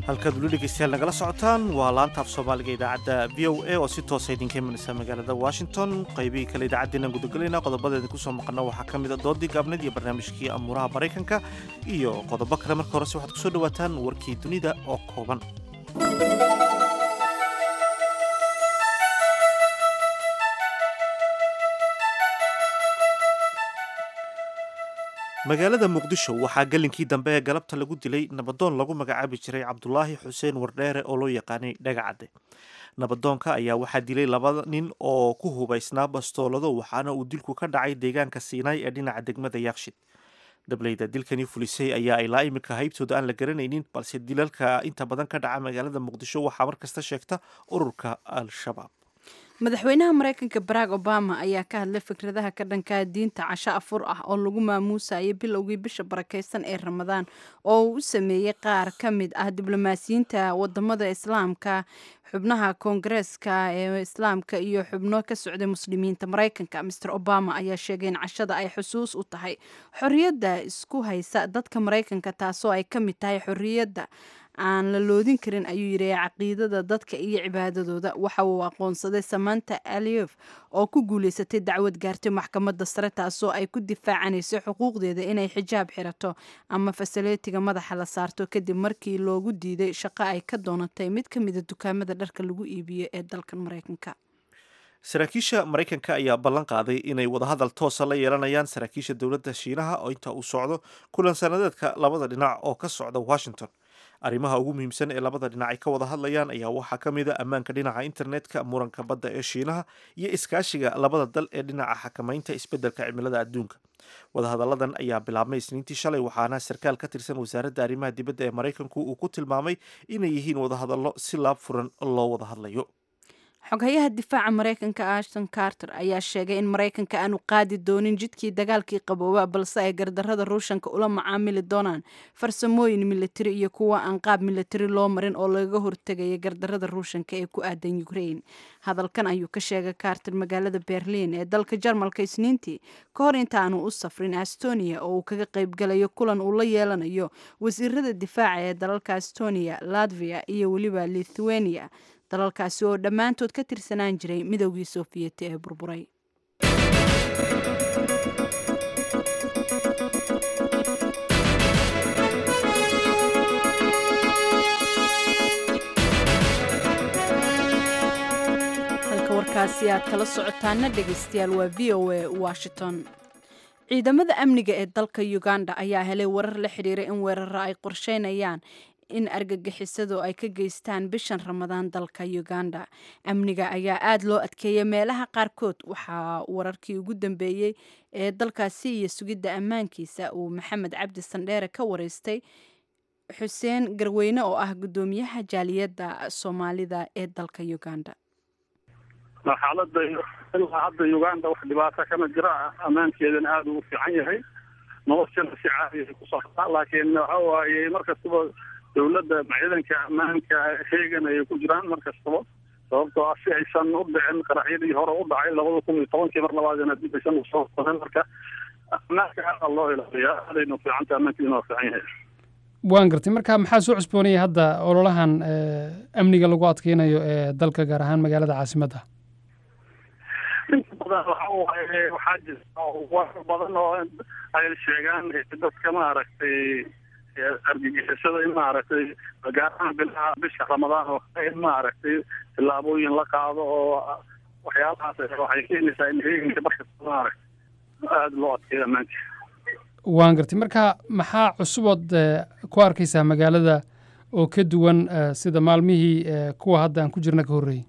halkaad weli dhegeystayaal nagala socotaan waa laanta af soomaaliga idaacadda v o a oo si toosa idinka imanaysa magaalada washington qaybihii kale idaacaddeenaan gudagelayna qodobadeedin kusoo maqana waxaa ka mid a doodii gaabneed iyo barnaamijkii amuuraha maraykanka iyo qodobo kale marka horese waxaad kusoo dhawaataan warkii dunida oo kooban magaalada muqdisho waxaa gelinkii dambe ee galabta lagu dilay nabadoon lagu magacaabi jiray cabdulaahi xuseen wardheere oo loo yaqaanay dhagacadde nabadoonka ayaa waxaa dilay laba nin oo ku hubaysnaa bastoolado waxaana uu dilku ka dhacay deegaanka siinaay ee dhinaca degmada yaakshid dableyda dilkani fulisay ayaa ilaa iminka haybtooda aan la garanaynin balse dilalka inta badan ka dhaca magaalada muqdisho waxaa mar kasta sheegta ururka al-shabaab madaxweynaha maraykanka barack obama ayaa ka hadlay fikradaha ka dhankaa diinta casho afur ah oo lagu maamuusayay bilowgii bisha barakeysan ee ramadaan oo uu u sameeyey qaar ka mid ah diblomaasiyiinta wadamada islaamka xubnaha koongareeska ee islaamka iyo xubno ka socday muslimiinta maraykanka master obama ayaa sheegay in cashada ay xusuus u tahay xorriyadda isku haysa dadka maraykanka taasoo ay ka mid tahay xorriyadda aan la loodin karin ayuu yidhi caqiidada dadka iyo cibaadadooda waxa uu aqoonsaday samanta aliyef oo ku guuleysatay dacwad gaartay maxkamadda sare taasoo ay ku difaacanayso xuquuqdeeda inay xijaab xirato ama fasaleetiga madaxa la saarto kadib markii loogu diiday shaqo ay ka doonatay mid ka mida dukaamada dharka lagu iibiyo ee dalkan maraykanka saraakiisha maraykanka ayaa ballan qaaday inay wadahadal toosa la yeelanayaan saraakiisha dowladda shiinaha oo inta uu socdo kulan sanadeedka labada dhinac oo ka socda washington arrimaha ugu muhiimsan ee labada dhinac ay ka wada hadlayaan ayaa waxaa ka mid a ammaanka dhinaca internetka muranka badda ee shiinaha iyo iskaashiga labada dal ee dhinaca xakamaynta isbeddelka cimilada adduunka wadahadalladan ayaa bilaabmay isniintii shalay waxaana sarkaal ka tirsan wasaaradda arrimaha dibadda ee maraykanku uu ku tilmaamay inay yihiin wadahadallo si laab furan loo wada hadlayo xoghayaha difaaca maraykanka ashton carter ayaa sheegay in maraykanka aanu qaadi doonin jidkii dagaalkii qabooba balse ay gardarrada ruushanka ula macaamili doonaan farsamooyin militari iyo kuwa aan qaab militari loo marin oo lagaga hortegaya gardarrada ruushanka ee ku aadan ukraine hadalkan ayuu ka sheegay carter magaalada berliin ee dalka jarmalka isniintii ka hor intaanu u safrin estonia oo uu kaga qaybgalayo kulan uu la yeelanayo wasiirada difaaca ee dalalka estonia latvia iyo weliba lithuania dalalkaasi oo dhammaantood ka tirsanaan jiray midoogii soofiyeti ee burburay halka warkaasi aad kala socotaana dhegaystayaal waa v o a washington ciidamada amniga ee dalka uganda ayaa helay warar la xidhiira in weeraro ay qorsheynayaan in argagixisadu ay ka geystaan bishan ramadaan dalka uganda amniga ayaa aada loo adkeeyay meelaha qaarkood waxaa wararkii ugu dambeeyey ee dalkaasi iyo sugidda ammaankiisa uu maxamed cabdi sandheere ka wareystay xuseen garweyne oo ah guddoomiyaha jaaliyadda soomaalida ee dalka uganda xaalada ilaa hadda uganda wax dhibaato kama jira ammaankeedana aada ugu fiican yahay noloshana si caadiya ku socdaa laakiin waxa waaye markastaba dowladda ciidanka ammaanka heegan ayay ku jiraan mar kastaba sababtoo ah si aysan u dhicin qaraxyadii hore u dhacay labada kun iyo tobankii mar labaadina dib aysan usoo qorin marka ammaanka aada loo ilaaliyaa aadaynu fiicanta ammaankiina waa fiican yahay waan gartay marka maxaa soo cusboonaya hadda ololahan amniga lagu adkeynayo ee dalka gaar ahaan magaalada caasimadda inta badan waxa waaye waxaa jirta warar badan oo ay sheegaan dadka maaragtay argagixisada in maaragtay gaar ahaan bilaha bisha ramadaan oo kale in maaragtay tillaabooyin la qaado oo waxyaalahaas waxay keenaysaa in heeganka markasta maaragtay aada loo adkeeyo ammaanka waan gartay marka maxaa cusubood ku arkaysaa magaalada oo ka duwan sida maalmihii kuwa hadda aan ku jirna ka horreeyey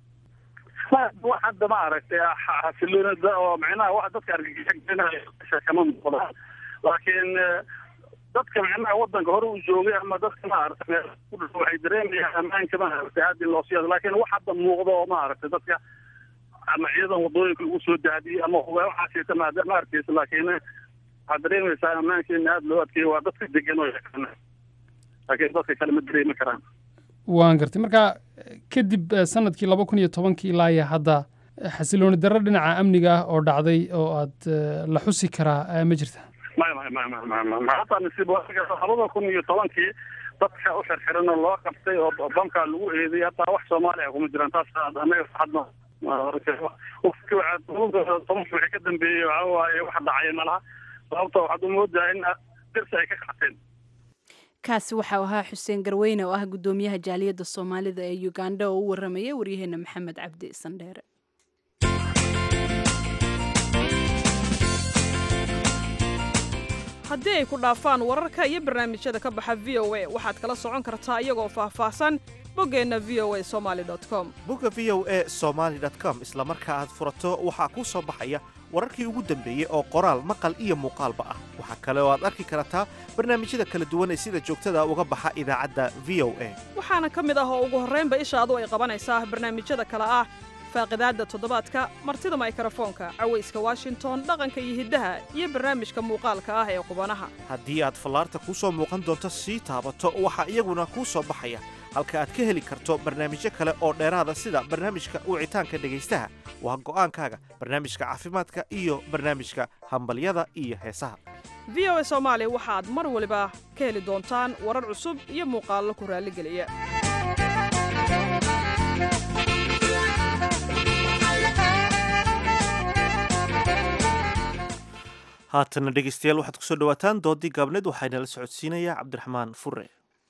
wax hadda maaragtay xasiloonida oo micnaha wax dadka argagixisa kama muuqda laakiin dadka micnaha wadanka hore u joogay ama dadka maaragtay waxay dareemayaan ammaanka maaragtay aad in loo siyaado laakiin wax hadda muuqda oo maaragtay dadka ama ciidan wadooyinka lagu soo daadiyey ama waxaasita ma arkaysa laakiin waxaad dareemaysaa ammaanka in aada loo adkeeyo waa dadka degan oo yaqaana laakiin dadka kale ma dareemi karaan waan gartay marka kadib sanadkii laba kun iyo tobankii ilaa iyo hadda xasilooni darro dhinaca amniga ah oo dhacday oo aad la xusi karaa ma jirta maya maya maya maya maya maya hataa nasiib labada kun iyo tobankii dadka u xirxiran oo loo qabtay oo bamkaa lagu eeday hataa wax soomaaliya kuma jiraan taas anaga hadna tobanka wixii ka dambeeyey waxa waaye wax dhacay malaha sababta waxaad u moodaa in dirsi ay ka qaateen kaasi waxau ahaa xuseen garweyne oo ah guddoomiyaha jaaliyadda soomaalida ee uganda oo u warramaya waryaheena maxamed cabdi sandheere haddii ay ku dhaafaan wararka iyo barnaamijyada ka baxa v o a waxaad kala socon kartaa iyagoo faahfaahsan boggeenna v o a somali com bogga v o a somaali com isla marka aad furato waxaa kuu soo baxaya wararkii ugu dambeeyey oo qoraal maqal iyo muuqaalba ah waxaa kale oo aad arki kartaa barnaamijyada kala duwan ee sida joogtada uga baxa idaacadda v o a waxaana ka mid ah oo ugu horraynba ishaadu ay qabanaysaa barnaamijyada kale ah faaqidaadda toddobaadka martida maykarafoonka cawayska washington dhaqanka iyo hiddaha iyo barnaamijka muuqaalka ah ee qubanaha haddii aad fallaarta kuu soo muuqan doonto sii taabato waxaa iyaguna kuu soo baxaya halka aad ka heli karto barnaamijyo kale oo dheeraada sida barnaamijka wicitaanka dhegaystaha waa go'aankaaga barnaamijka caafimaadka iyo barnaamijka hambalyada iyo heesaha v o a soomaali waxaad mar waliba ka heli doontaan warar cusub iyo muuqaallo ku raalligeliya haatana dhegaystayaal waxaad kusoo dhawaataan doodii gaabneed waxaana la socodsiinayaa cabdiraxmaan fure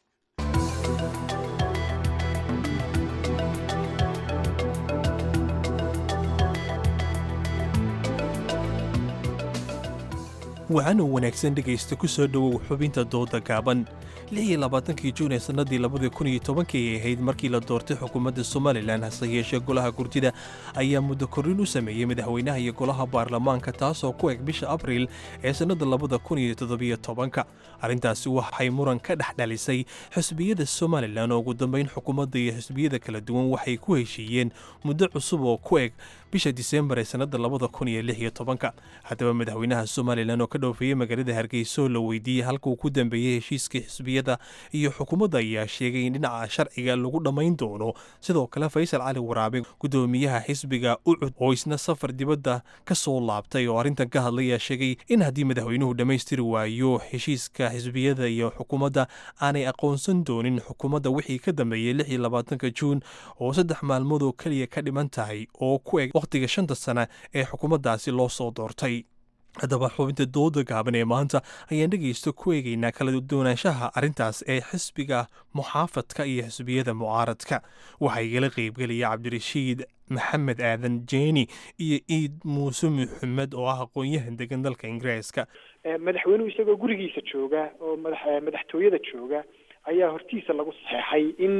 waxaana wanaagsan dhegaysta ku soo dhowow xubinta dooda gaaban lix iyo labaatankii juun ee sannadii labadii kun iyo tobankii ay ahayd markii la doortay xukuumadda somalilan hase yeeshee golaha gurtida ayaa muddo korrin u sameeyey madaxweynaha iyo golaha baarlamaanka taasoo ku eg bisha abriil ee sannada labada kun iyo toddobiyo tobanka arrintaasi waxay muran ka dhex dhalisay xisbiyada somalilan oo ugu dambayn xukuumadda iyo xisbiyada kala duwan waxay ku heshiiyeen muddo cusub oo ku eg bisha diseembar ee sannada labada kun iyo lix iyo tobanka haddaba madaxweynaha somalilan oo ka dhoofeeyey magaalada hargeysa oo la weydiiyey halkuu ku dambeeyey heshiiskii xisbiyada iyo xukuumadda ayaa sheegay in dhinaca sharciga lagu dhammayn doono sidoo kale faysal cali waraabe guddoomiyaha xisbiga ucud oo isna safar dibadda ka soo laabtay oo arrintan ka hadlayaa sheegay in haddii madaxweynuhu dhammaystiri waayo heshiiska xisbiyada iyo xukuumadda aanay aqoonsan doonin xukuumadda wixii ka dambeeyey lix iyo labaatanka juun oo saddex maalmood oo keliya ka dhiman tahay oo ku eg wakhtiga shanta sana ee xukuumaddaasi loo soo doortay haddaba xubinta dooda gaaban ee maanta ayaan dhegaysto ku eegaynaa kala duwanaanshaha arrintaas ee xisbiga muxaafadka iyo xisbiyada mucaaradka waxaa igala qaybgelaya cabdirashiid maxamed aadan jeeni iyo iid muuse maxamed oo ah aqoon-yahan degan dalka ingiriiska madaxweynuhu isagoo gurigiisa jooga oo madaxtooyada jooga ayaa hortiisa lagu saxeexay in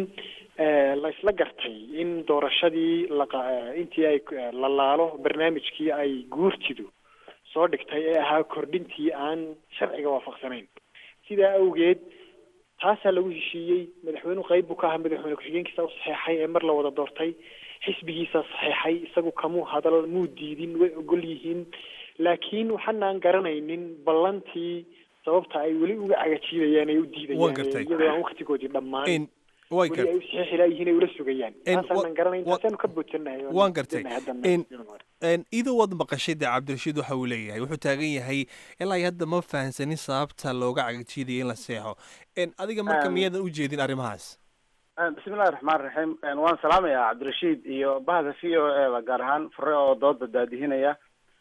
la isla gartay in doorashadii intii ay la laalo barnaamijkii ay guurtidu soo dhigtay ee ahaa kordhintii aan sharciga waafaqsanayn sidaa awgeed taasaa lagu heshiiyey madaxweynuhu qayb buu ka ahaa madaxweyne ku-xigeenkiisa u saxeexay ee mar la wada doortay xisbigiisa saxeexay isagu kamuu hadal muu diidin way ogol yihiin laakiin waxaanaan garanaynin ballantii sababta ay weli uga cagajiidayaan ay u diidayaan iyadoo aan waktigoodii dhammaan weli ay u saxeexi laayihiin ay ula sugayaan taasaanan garanayn taasaanu ka boodsannahay waan gartay idoo waad maqashay dee cabdirashiid waxa uu leeyahay wuxuu taagan yahay ilaa iyo hadda ma fahansanin sababta looga cagajiidaya in la seexo adiga marka miyaadan u jeedin arrimahaas bismillahi raxmaan raxiim waan salaamayaa cabdirashiid iyo bahda v o e da gaar ahaan fure oo dooda daadihinaya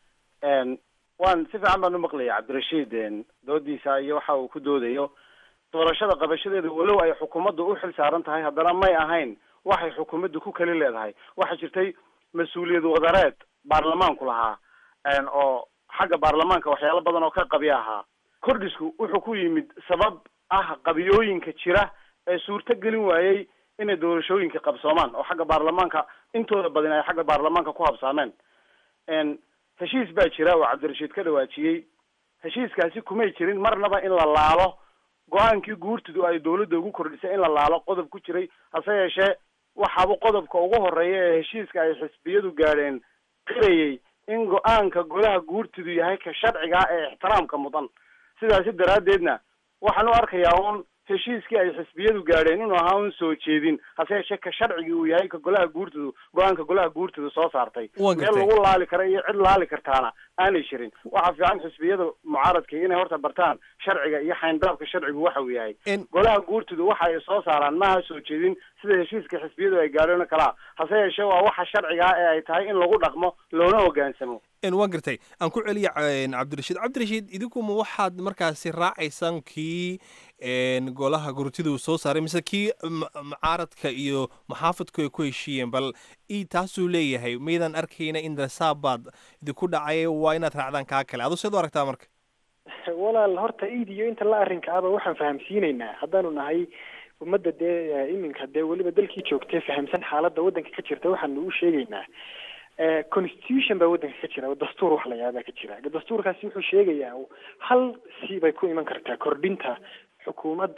waan si fiican baan u maqlaya cabdirashiid doodiisa iyo waxa uu ku doodayo doorashada qabashadeeda walow ay xukuumaddu u xil saaran tahay haddana may ahayn waxay xukuumaddu ku kali leedahay waxaa jirtay mas-uuliyad wadareed baarlamaanku lahaa oo xagga baarlamaanka waxyaalo badan oo ka qabi ahaa kordhisku wuxuu ku yimid sabab ah qabiyooyinka jira ee suurto gelin waayey inay doorashooyinka qabsoomaan oo xagga baarlamaanka intooda badan ay xagga baarlamaanka ku habsaameen heshiis baa jira oo cabdirashiid ka dhawaajiyey heshiiskaasi kumay jirin marnaba in la laalo go-aankii guurtidu ay dawladda ugu kordhisay in la laalo qodob ku jiray hase yeeshee waxaaba qodobka ugu horeeya ee heshiiska ay xisbiyadu gaadheen qirayay in go-aanka golaha guurtidu yahay ka sharciga ee ixtiraamka mudan sidaasi daraaddeedna waxaan u arkayaa uun heshiiskii ay xisbiyadu gaadheen inuu ahaa un soo jeedin hase yeeshee ka sharcigii uu yahay ka golaha guurtadu go-aanka golaha guurtadu soo saartay Waan meel gartay. lagu laali kara iyo cid laali kartaana aanay jirin waxaa fiican xisbiyada mucaaradka inay horta bartaan sharciga iyo xayndaabka sharcigu waxa uu yahay golaha guurtadu waxa ay soo saaraan maaha soo jeedin sida heshiiska xisbiyadu ay gaadheen oo kalaa hase yeeshee waa waxa sharciga ah ee ay tahay in lagu dhaqmo loona hogaansamo En waan gartay aan ku celiya en, cabdirashiid cabdirashiid idinkuma waxaad markaasi raacaysaan kii en, golaha gurtidu soo saaray mise kii m- mucaaradka iyo muxaafadku ay ku heshiiyeen bal i taasuu leeyahay maydaan arkayna in rasaabaad idinku dhacay waa inaad raacdaan kaa kale adu seed u aragtaa marka walaal horta iid iyo inta la arrinka aba waxaan fahamsiinaynaa haddaanu nahay ummadda dee eh, iminka dee weliba dalkii joogtee fahamsan xaaladda waddanka ka jirta waxaanu u sheegaynaa eh, constitution baa waddanka ka jira oo dastuur wax la yaabaa ka jira dastuurkaasi wuxuu sheegayaa hal si bay ku iman kartaa kordhinta xukuumad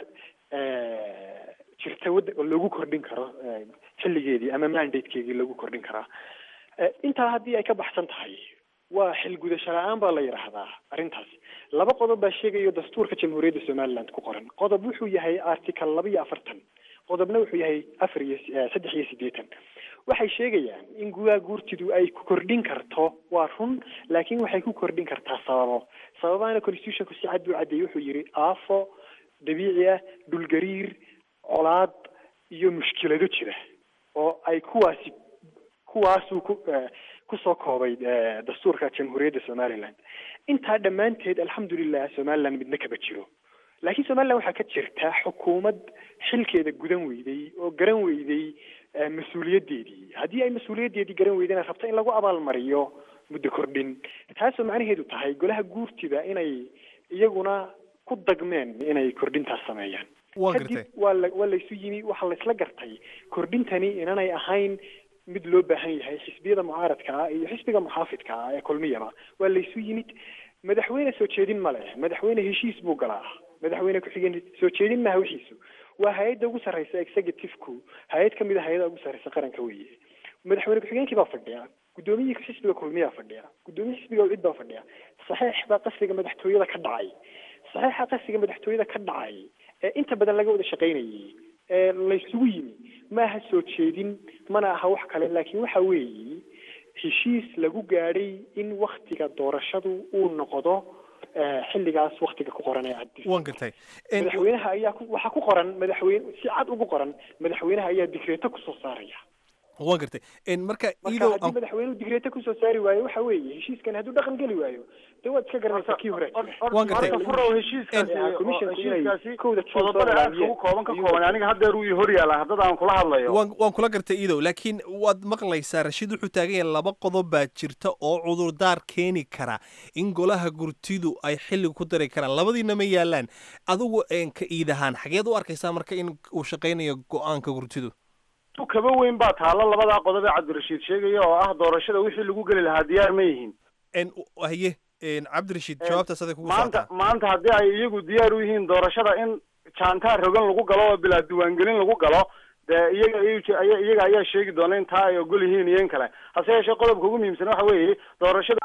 eh, jirta wadda oo lagu kordhin karo eh, xilligeedii ama mandatekeedii lagu kordhin karaa Eh, intaa haddii ay ka baxsan tahay waa xilgudasho la-aan baa la yidhaahdaa arrintaas laba qodob baa sheegayo dastuurka jamhuuriyadda somaliland ku qoran qodob wuxuu yahay article laba iyo afartan qodobna wuxuu yahay afar iyo eh, saddex iyo siddeetan waxay sheegayaan in gudaha guurtidu ay ku kordhin karto waa run laakiin waxay ku kordhin kartaa sababo sababahana constitutionku si cad buu caddeeyey wuxuu yidhi aafo dabiici ah dhulgariir colaad iyo mushkilado jira oo ay kuwaasi kuwaasuu ku eh, kusoo koobay eh, dastuurka jamhuuriyadda somaliland intaa dhammaanteed alxamdulilah somaliland midna kaba jiro laakiin somaliland waxaa ka jirta xukuumad xilkeeda gudan weyday oo garan weyday eh, mas-uuliyaddeedii haddii ay mas-uuliyaddeedii garan weydana rabto in lagu abaalmariyo muddo kordhin taasoo macnaheedu tahay golaha guurtida inay iyaguna ku dagmeen inay kordhintaas sameeyaan Waan kadib gartay. waa la waa laysu yimi waxaa laysla gartay kordhintani inanay ahayn mid loo baahan yahay xisbiyada mucaaradka ah iyo xisbiga muxaafidka ah ee kulmiyaba waa laysu yimid madaxweyne soo jeedin ma leh madaxweyne heshiis buu galaa madaxweyne ku-xigeen soo jeedin maha wixiisu waa hay-adda ugu sarreysa executive-ku hay-ad kamid a hay-ada ugu sarreysa qaranka weeye madaxweyne ku-xigeenkii baa fadhiya guddoomiyihii xisbiga kulmiyaa fadhiya guddoomiye xisbiga cid baa fadhiya saxiix baa qasriga madaxtooyada ka dhacay saxiixa qasriga madaxtooyada ka dhacay ee inta badan laga wada shaqaynayay ee laysugu yimi ma aha soo jeedin mana aha wax kale laakiin waxa weeye heshiis lagu gaadhay in waktiga doorashadu uu noqdo eh, xilligaas waktiga ku qoran ee cad waan gartay En, madaxweynaha ayaa ku- waxaa ku qoran madaxweyne si cad ugu qoran madaxweynaha ayaa digreeto kusoo saaraya waan gartay En, marka marka iidow haddii aan madaxweynuhu digreeto kusoo saari waayo waxa weeye heshiiskan hadduu dhaqan geli waayo dee waad iska garanaysaa kii hore Waan gartay. horta furow heshiiskaasi Eh, oo- commissionku inay heshiiskaasi kowda June soo qodobada aad ilaaliye. ugu kooban ka kooban aniga haddeer uu hor yaala haddada aan kula hadlayo waan waan kula gartay iidow laakiin waad maqlaysaa rashiid wuxuu taagan yahay laba qodob baa jirta oo cudurdaar keeni kara in golaha gurtidu ay xilli ku dari karaan labadiina ma yaalaan adigu een ka iid ahaan xageed u arkaysaa marka in uu shaqaynayo go-aanka gurtidu tu kaba weyn baa taalo labadaa qodob ee cabdirashiid sheegaya oo ah doorashada wixii lagu geli lahaa diyaar ma yihiin En, haye en, cabdirashiid jawaabtaas aday kugu maanta socotaa maanta haddii ay iyagu diyaar u yihiin doorashada in jaantaar rogan lagu galo oo bilaa diiwaangelin lagu galo dee iyaga iy- aya- iyaga ayaa sheegi doona in taa ay ogol yihiin iyo in kale hase yeeshee qodobka ugu muhiimsan waxa weeye doorashada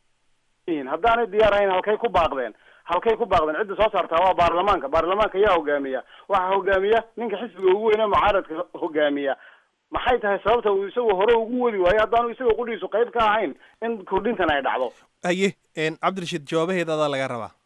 yihiin haddaanay diyaar ahayn halkay ku baaqdeen halkay ku baaqdeen cidda soo saartaa waa baarlamaanka baarlamaanka ayaa hogaamiya waxaa hogaamiya ninka xisbiga ugu weyne mucaaradka hogaamiya maxay tahay sababta uu isagu hore ugu wadi waayo haddaanu isaga qudhiisu qayb ka ahayn in kordhintan ay dhacdo haye en, cabdirashiid jawaabaheeda adaa laga rabaa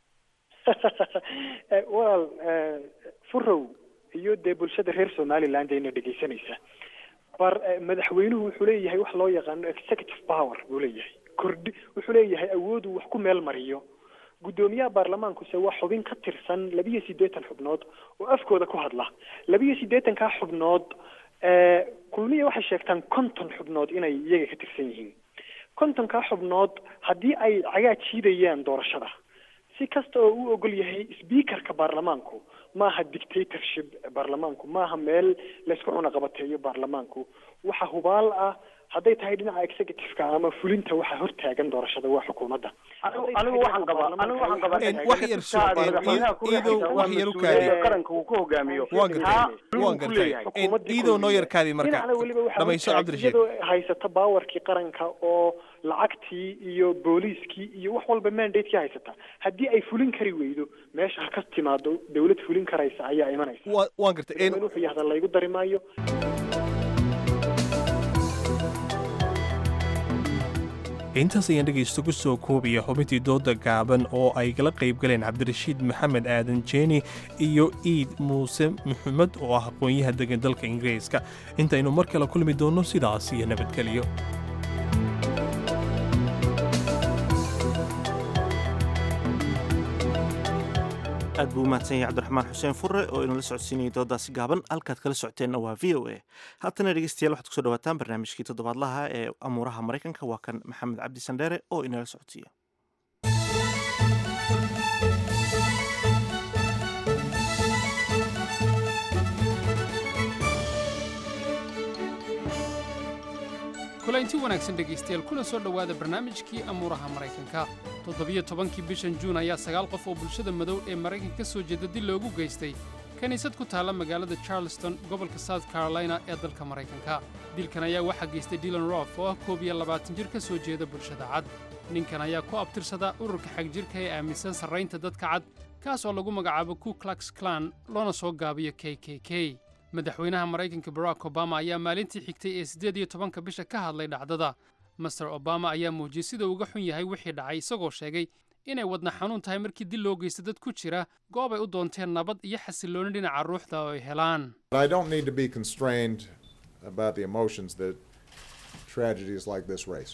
Eh, walaal eh, furow iyo dee bulshada reer somaliland ayna dhegeysanaysa bar eh, madaxweynuhu wuxuu leeyahay wax loo yaqaano executive power buu leeyahay kordhi wuxuu leeyahay awooduu wax ku meel mariyo guddoomiyaha baarlamaankuse waa xubin ka tirsan labiyo siddeetan xubnood oo afkooda ku hadla labiyo siddeetankaa xubnood eh, kulmiya waxay sheegtaan konton xubnood inay iyaga ka tirsan yihiin kontonkaa xubnood haddii ay cagaa jiidayaan doorashada si kasta oo uu ogol yahay speakerka baarlamaanku maaha dictatorship baarlamaanku maaha meel laysku cunaqabateeyo baarlamaanku waxa hubaal ah hadday tahay dhinaca executive-ka ama fulinta waxa hortaagan doorashada waa xukuumadda anigu waxaan qabaa anigu waxaan qabaa wax yar soo madaxweynaha ku iidow raaxaysa waa wax yar u mas-uuliyadda kaadi qaranka uu ku hogaamiyo waan taa gartay waan ku gartay leeyahay iidow noo yar kaadi marka dhinacna weliba waxaa dhamayso hortaag- cabdirashiid iyadoo haysata baawarkii qaranka oo lacagtii iyo booliiskii iyo wax walba mandatekii haysata haddii ay fulin kari weydo meesha ha ka timaado dawlad fulin karaysa ayaa imanaysa Wa- waan gartay madaxweyne wuxuu yahda laygu dari maayo intaas ayaan dhegaysta ku soo koobaya xubintii dooda gaaban oo ay kala qayb galeen cabdirashiid maxamed aadan jeeni iyo iid muuse maxamed oo ah aqoon-yaha degan dalka ingiriiska intaynu mar kale kulmi doonno sidaas iyo nabadgelyo aad buu u mahadsan yahay cabdiraxmaan xuseen furre oo inula socodsiinayay doodaasi gaaban halkaad kala socoteenna waa v o a haatana dhegeystayaal waxaad kusoo dhawaataan barnaamijkii toddobaadlaha ee amuuraha maraykanka waa kan maxamed cabdi sandheere oo inala socodsiiya kulanti wanaagsan dhegaystayaal kuna soo dhowaada barnaamijkii amuuraha maraykanka toddobiyo tobankii bishan juun ayaa sagaal qof oo bulshada madow ee maraykanka ka soo jeeda dil loogu geystay kiniisad ku taalla magaalada charleston gobolka south carolina ee dalka maraykanka dilkan ayaa waxaa geystay dylan rof oo ah koob iyo labaatan jir ka soo jeeda bulshada cad ninkan ayaa ku abtirsada ururka xagjirka ee aaminsan sarraynta dadka cad kaas oo lagu magacaabo ku klux klan loona soo gaabiyo k k k madaxweynaha maraykanka barack obama ayaa maalintii xigtay ee siddeed iyo tobanka bisha ka hadlay dhacdada master obama ayaa muujiyey sida uga xun yahay wixii dhacay isagoo sheegay inay wadna xanuun tahay markii dil loo geysta dad ku jira goob ay u doonteen nabad iyo xasillooni dhinaca ruuxda oo ay helaan But I don't need to be constrained about the emotions that tragedies like this raise.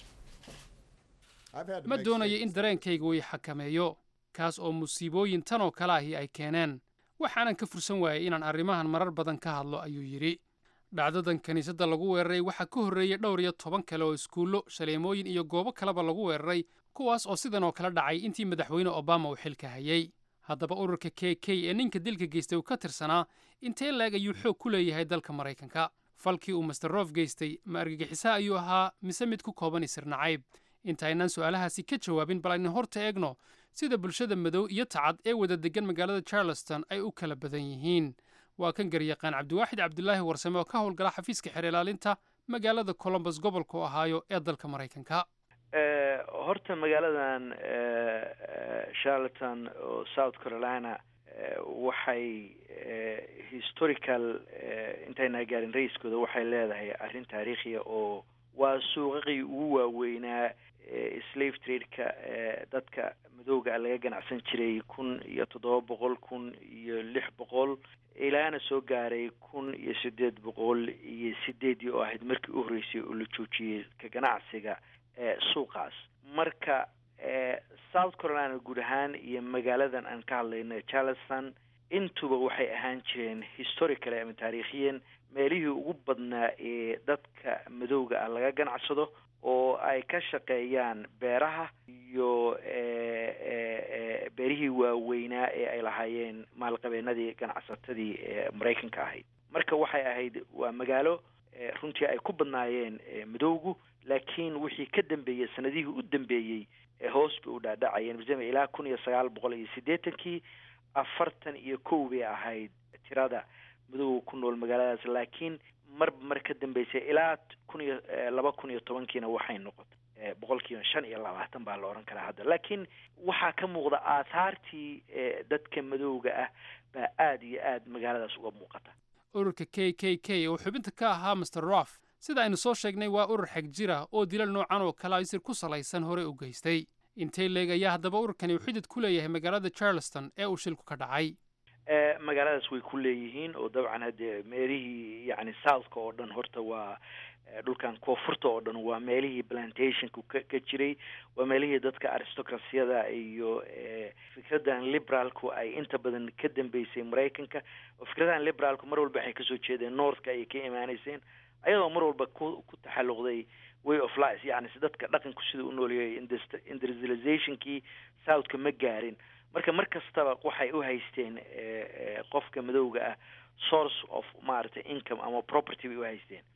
I've had to ma make doonayo in dareenkayga uu i xakameeyo kaas oo musiibooyin tan oo kale ahi ay keeneen waxaanan ka fursan waayay inaan arrimahan marar badan ka hadlo ayuu yidhi dhacdadan kiniisadda lagu weeraray waxaa ka horreeyey dhowr iyo toban kale oo iskuullo shaleemooyin iyo goobo kaleba lagu weeraray kuwaas oo sidan oo kale dhacay intii madaxweyne obama uu xilka hayay haddaba ururka k k ee ninka dilka geystay uu ka tirsanaa intee leeg ayuu xoog ku leeyahay dalka maraykanka falkii uu master rof geystay ma argagixiso ayuu ahaa mise mid ku kooban isir nacayb intaynaan su'aalahaasi ka jawaabin bal aynu horta eegno sida bulshada madow iyo tacad ee wada degan magaalada charleston ay u kala badan yihiin waa kan garyaqaan cabdiwaaxid cabdulaahi warsame oo ka howlgala xafiiska xeer ilaalinta magaalada colombus gobolka ohaayo ee dalka maraykanka Eh, horta magaaladan eh, eh, charlotten oo south carolina eh, waxay eh, historical eh, intayna gaarin ra-iskooda waxay leedahay arrin taariikhiya oo waa suuqaqii ugu waaweynaa eh, slave trade-ka eh, dadka madowga ah laga ganacsan jiray kun iyo toddoba boqol kun iyo lix boqol ilaana soo gaaray kun iyo sideed boqol iyo sideedii oo ahayd markii u horreysay oo la joojiyey ka ganacsiga ee suuqaas marka ee south carolina guud ahaan iyo magaaladan aan ka hadlayno charleston intuba waxay ahaan jireen historically ama taariikhiyan meelihii ugu badnaa ee dadka madowga ah laga ganacsado oo ay ka shaqeeyaan beeraha iyo ee ee ee beerihii waaweynaa ee ay lahaayeen maalqabeenadii ganacsatadii ee maraykanka ahayd marka waxay ahayd waa magaalo ee runtii ay ku badnaayeen ee madowgu laakiin wixii ka dambeeyey sanadihii u dambeeyey ee hoos bay u dhaadhacayeen maadaama ilaa kun iyo sagaal boqol iyo siddeetankii afartan iyo kow bay ahayd tirada madowga ku nool magaaladaas laakiin marba mar ka dambeysay ilaa kun iyo eh, laba kun iyo tobankiina waxay noqotay eh, boqolkiiba shan iyo labaatan baa la odhan karaa hadda laakiin waxaa ka muuqda aahaartii eh, dadka madowga ah baa aada iyo aada magaaladaas uga muuqata ururka k k k oo xubinta ka ahaa master rof sida aynu soo sheegnay waa urur xag jira oo dilal noocan oo kale isir ku salaysan hore u geystay intee leeg ayaa haddaba ururkani uu xidid ku leeyahay magaalada charleston ee uu shilku ka dhacay Eh, magaaladaas way ku leeyihiin oo dabcan haddee meelihii yacni southka oo dhan horta waa eh, dhulkan koonfurta oo dhan waa meelihii plantationku ka ka jiray waa meelihii dadka aristocracyada iyo eh, fikradan liberaalku ay inta badan ka dambeysay maraykanka oo fikradahan liberaalku mar walba waxay kasoo jeedeen northka ayay ka imaaneyseen ayadoo mar walba ku ku taxalluqday way of life yacni si dadka dhaqanku sida u nooleeyay industri- industrializationkii southka ma gaarin marka mar kastaba waxay u haysteen eh, eh, qofka madowga ah source of maaragtay income ama property bay u haysteen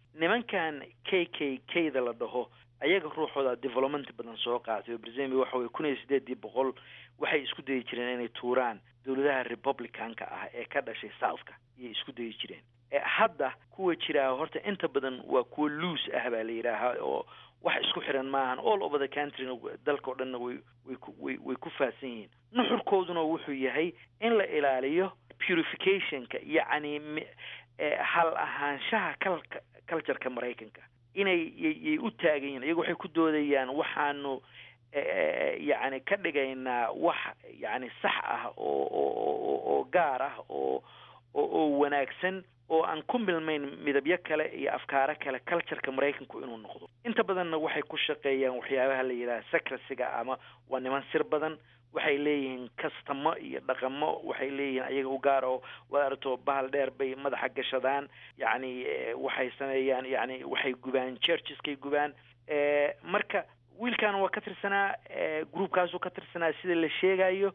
nimankan k k k da la dhaho ayaga ruuxooda development badan soo qaatay oo brazil waxa weye kun iyo sideedii boqol waxay isku dayi jireen inay tuuraan dowladaha republicanka ah ee ka dhashay southka ayay isku dayi jireen hadda kuwa jiraa horta inta badan waa kuwa loose ah baa la yidhaahaa oo wax isku xiran maahan all over the countryna dalka o dhanna way way ku way way ku faahsan yihiin nuxurkooduna wuxuu yahay in la ilaaliyo purificationka yacni hal ahaanshaha kalka cultureka maraykanka inay yay u taagan yihin iyagu waxay ku doodayaan waxaanu yacni ka dhigaynaa wax yacni sax ah oo oo oo gaar ah oo oo wanaagsan oo aan ku milmayn midabyo kale iyo afkaaro kale cultureka maraykanku inuu noqdo inta badanna waxay ku shaqeeyaan waxyaabaha la yidhaha secrecyga ama waa niman sir badan waxay leeyihiin kastamo iyo dhaqamo waxay leeyihiin ayaga u gaar oo waad aragto bahal dheer bay madaxa gashadaan yacni waxay sameeyaan yacni waxay gubaan churcheskay gubaan marka wiilkan waa ka tirsanaa groupkaasuu ka tirsanaa sida la sheegayo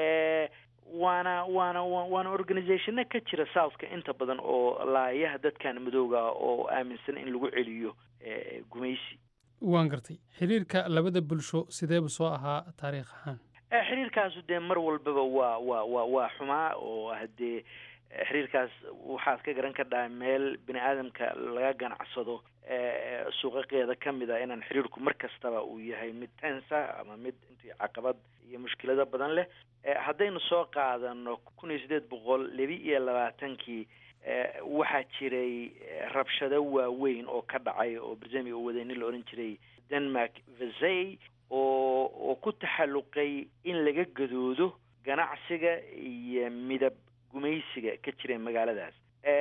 waana waana waana organizationna ka jira southka inta badan oo laayaha dadkan madowga oo aaminsan in lagu celiyo gumaysi waan gartay xiriirka labada bulsho sideebu soo ahaa taariikh ahaan xiriirkaasu dee mar walbaba waa waa waa waa xumaa oo haddee xiriirkaas waxaad ka garan kadhaha meel bini aadamka laga ganacsado suuqaqeeda ka mid a inaan xiriirku mar kastaba uu yahay mid tensa ama mid intii caqabad iyo mushkilado badan leh haddaynu soo qaadano kun iyo sideed boqol laba iyo labaatankii waxaa jiray rabshado waaweyn oo ka dhacay oo brazemia uu waday nin la odhan jiray denmark vesey oo oo ku taxalluqay in laga gadoodo ganacsiga iyo midab gumaysiga ka jira magaaladaas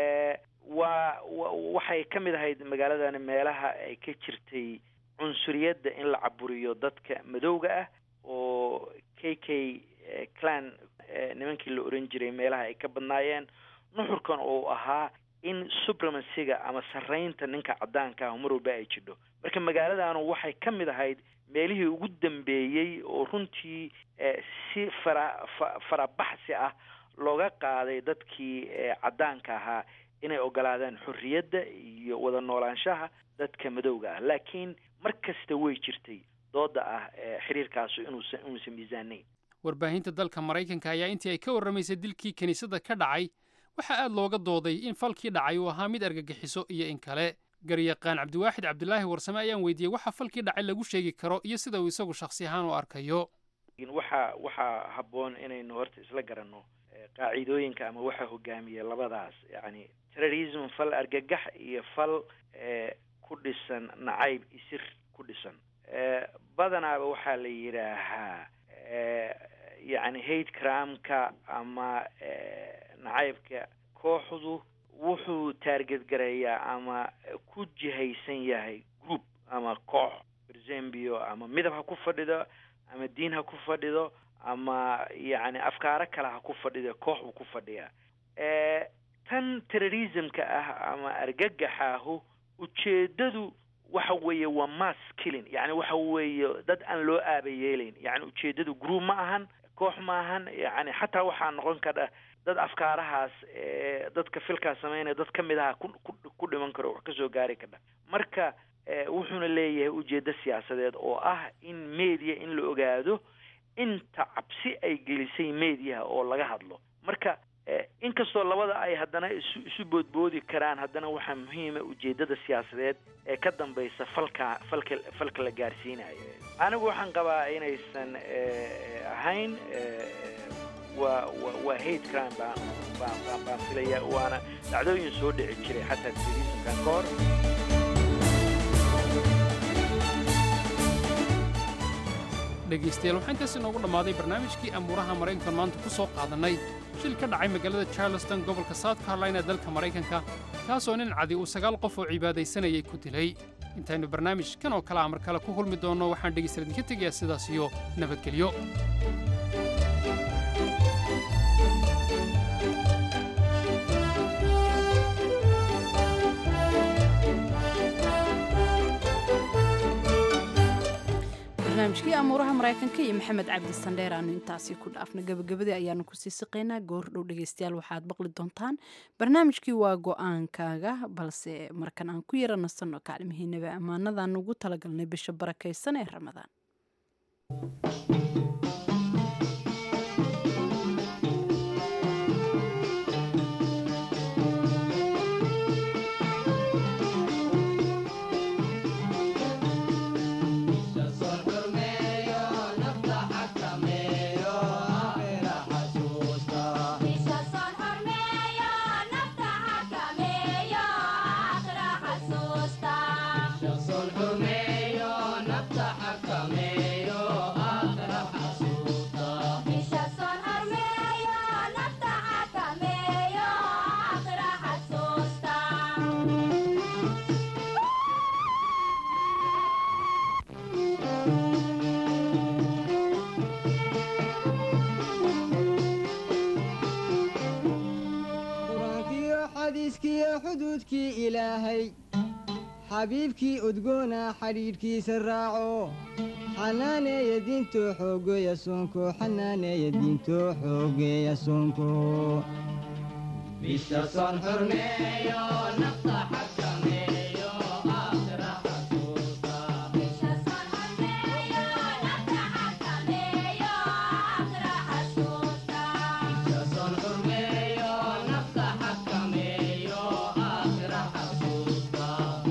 waa waxay ka mid ahayd magaaladani meelaha ay ka jirtay cunsuriyadda in la caburiyo dadka madowga ah oo k k clan nimankii la oran jiray meelaha ay ka badnaayeen nuxurkan oo ahaa in supremacyga ama sarraynta ninka caddaanka ah mar walba ay jidho marka magaaladanu waxay ka mid ahayd meelihii ugu dambeeyey oo runtii si fara farabaxsi ah looga qaaday dadkii caddaanka ahaa inay ogolaadaan xorriyadda iyo wada noolaanshaha dadka madowga ah laakiin mar kasta way jirtay dooda ah xiriirkaasu inuusan inuusan miisaanayn warbaahinta dalka maraykanka ayaa intii ay ka warramaysay dilkii kiniisadda ka dhacay waxaa aad looga dooday in falkii dhacay uu ahaa mid argagixiso iyo in kale garyaqaan cabdiwaaxid cabdilaahi warsame ayaan weydiiyey waxa falkii dhacay lagu sheegi karo iyo sida uu isagu shakhsi ahaan u arkayo waxa waxaa habboon inaynu horta isla garanno qaacidooyinka ama waxa hogaamiya labadaas yacni terrorism fal argagax iyo fal ku dhisan nacayb isir ku dhisan badanaaba waxaa la yidhaahaa yacni hate cramka ama nacaybka kooxdu wuxuu taarget gareeyaa ama ku jihaysan yahay group ama koox berzembio ama midab ha ku fadhido ama diin ha ku fadhido ama yacni afkaaro kale ha ku fadhido koox buu ku fadhiyaa tan terrorismka ah ama argagaxaahu ujeedadu waxa weeye waa mass killing yacni waxa weeye dad aan loo aaba yeelayn yacni ujeedadu group ma ahan koox ma ahan yacni xataa waxaa noqon kara dad afkaarahaas dadka filkaas sameynaya dad ka mid aha ku ku dhiman karo wax kasoo gaari kara marka wuxuuna leeyahay ujeeddo siyaasadeed oo ah in media in la ogaado inta cabsi ay gelisay mediaha oo laga hadlo marka inkastoo labada ay haddana isu isu boodboodi karaan haddana waxaa muhiima ujeeddada siyaasadeed ee ka dambaysa falka falka falka la gaarsiinayo anigu waxaan qabaa inaysan ahayn waa wa waa hate crime baan baan baan baan filaya waana dhacdooyin soo dhici jiray xataa terrorismkan ka hor dhegaystayaal waxaa intaas inoogu dhammaaday barnaamijkii amuuraha maraykanka maanta ku soo qaadannay shil ka dhacay magaalada charleston gobolka south carolina ee dalka maraykanka kaasoo nin cadi uu sagaal qof oo cibaadaysanayay ku dilay intaynu barnaamij kan oo kale a mar kale ku kulmi doonno waxaan dhegaystayaal idinka tegayaa sidaas iyo nabadgelyo barnaamijkii amuuraha maraykanka iyo maxamed cabdi sandheer aanu intaasi ku dhaafna gabagabadii ayaanu kusii siqaynaa goor dhow dhegeystayaal waxaad maqli doontaan barnaamijkii waa go-aankaaga balse markan aan ku yara nasanno kaalmihiinaba ammaanadaan ugu talagalnay bisha barakaysan ee ramadaan qur-aankiyo xadiiskiyo xuduudkii ilaahay xabiibkii udgoona xidhiidhkiisa raaco xanaaneeya diinto xoogeeya soonko xanaaneeya diinto xoogeeya soonko bisha soon xurmeeyo nafta xakameeyo aakhira xasuusta soon xurmeeyo nafta xakameeyo aakhira xasuusta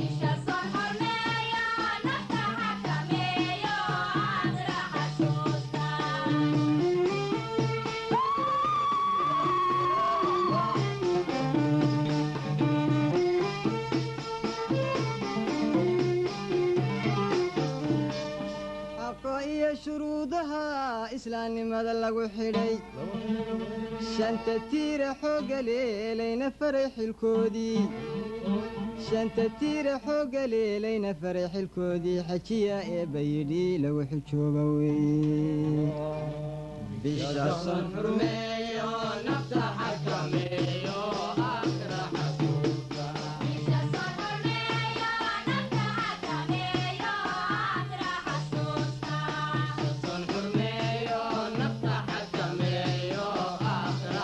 xaqa iyo shuruudaha islaamnimada lagu xidhay shanta tiira xoogga leelayna faray xilkoodii shanta tiira xoogga leelayna faray xilkoodii xajiya eebba yidhi lagu xijooga weeye bisha son xurmeeyo nafta xakameeyo aakhira xasuusta son xurmeeyo nafta xakameeyo aakhira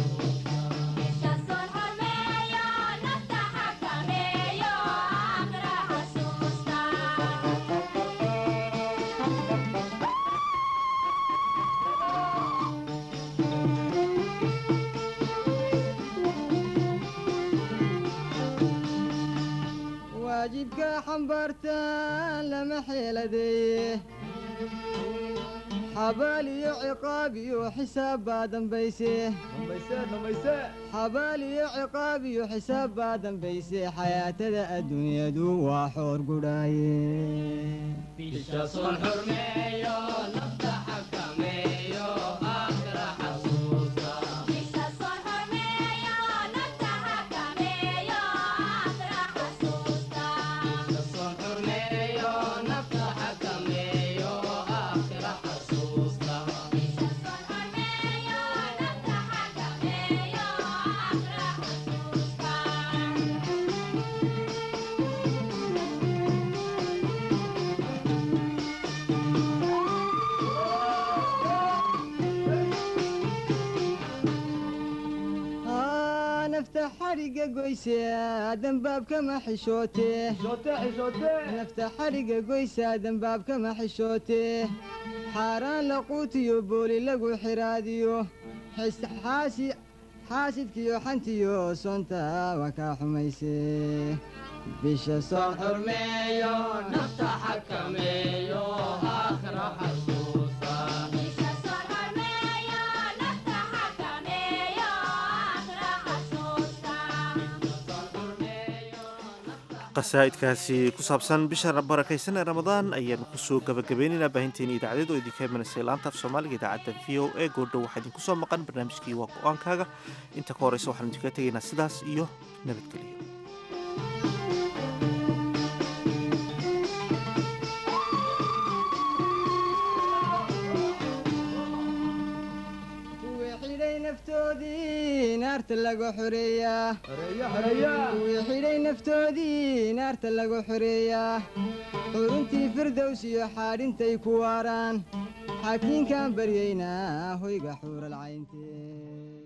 waajibka xambaartaan lama xeeladeeye xabaal iyo ciqaab iyo xisaab baa dambayse xabaal iyo ciqaab iyo xisaab baa dambayse xayaatada adduunyadu waa xoor gudhaaye bisha soon xurmeeyo nafta xakameeyo aakhira xasuusta soon xurmeeyo nafta xakameeyo aakhira xasuusta haa nafta xadhigga goyse dembaabkama xishoote nafta xadhigga goysa dembaabkama xishoote xaaraan laquutiyo booli lagu xiraadiyo xis- xaasi- xaasidkiyo xantiyo soonta waa kaa xumayse bisha soon xurmeeyo nafta xakameeyo aakhira xasuusta qasaa'idkaasi ku saabsan bisha barakaysan ee ramadaan ayaanu kusoo gabagabaynaynaa baahinteeni idaacadeed oo idinka imanaysa laanta af soomaaliga idaacadda v o e goordhow waxaa idinku soo maqan barnaamijkii waa go-aankaaga inta ka horeysa waxaanu idinkaga tegaynaa sidaas iyo nabadgelyo kuwii xidhay naftoodii naar naarta lagu xoreeyaa kuwii xidhay naftoodii naarta lagu xoreeyaa xuruntii firdows iyo xaadhintay ku waaraan xaakiinkaan baryaynaa hoyga xuural cayntee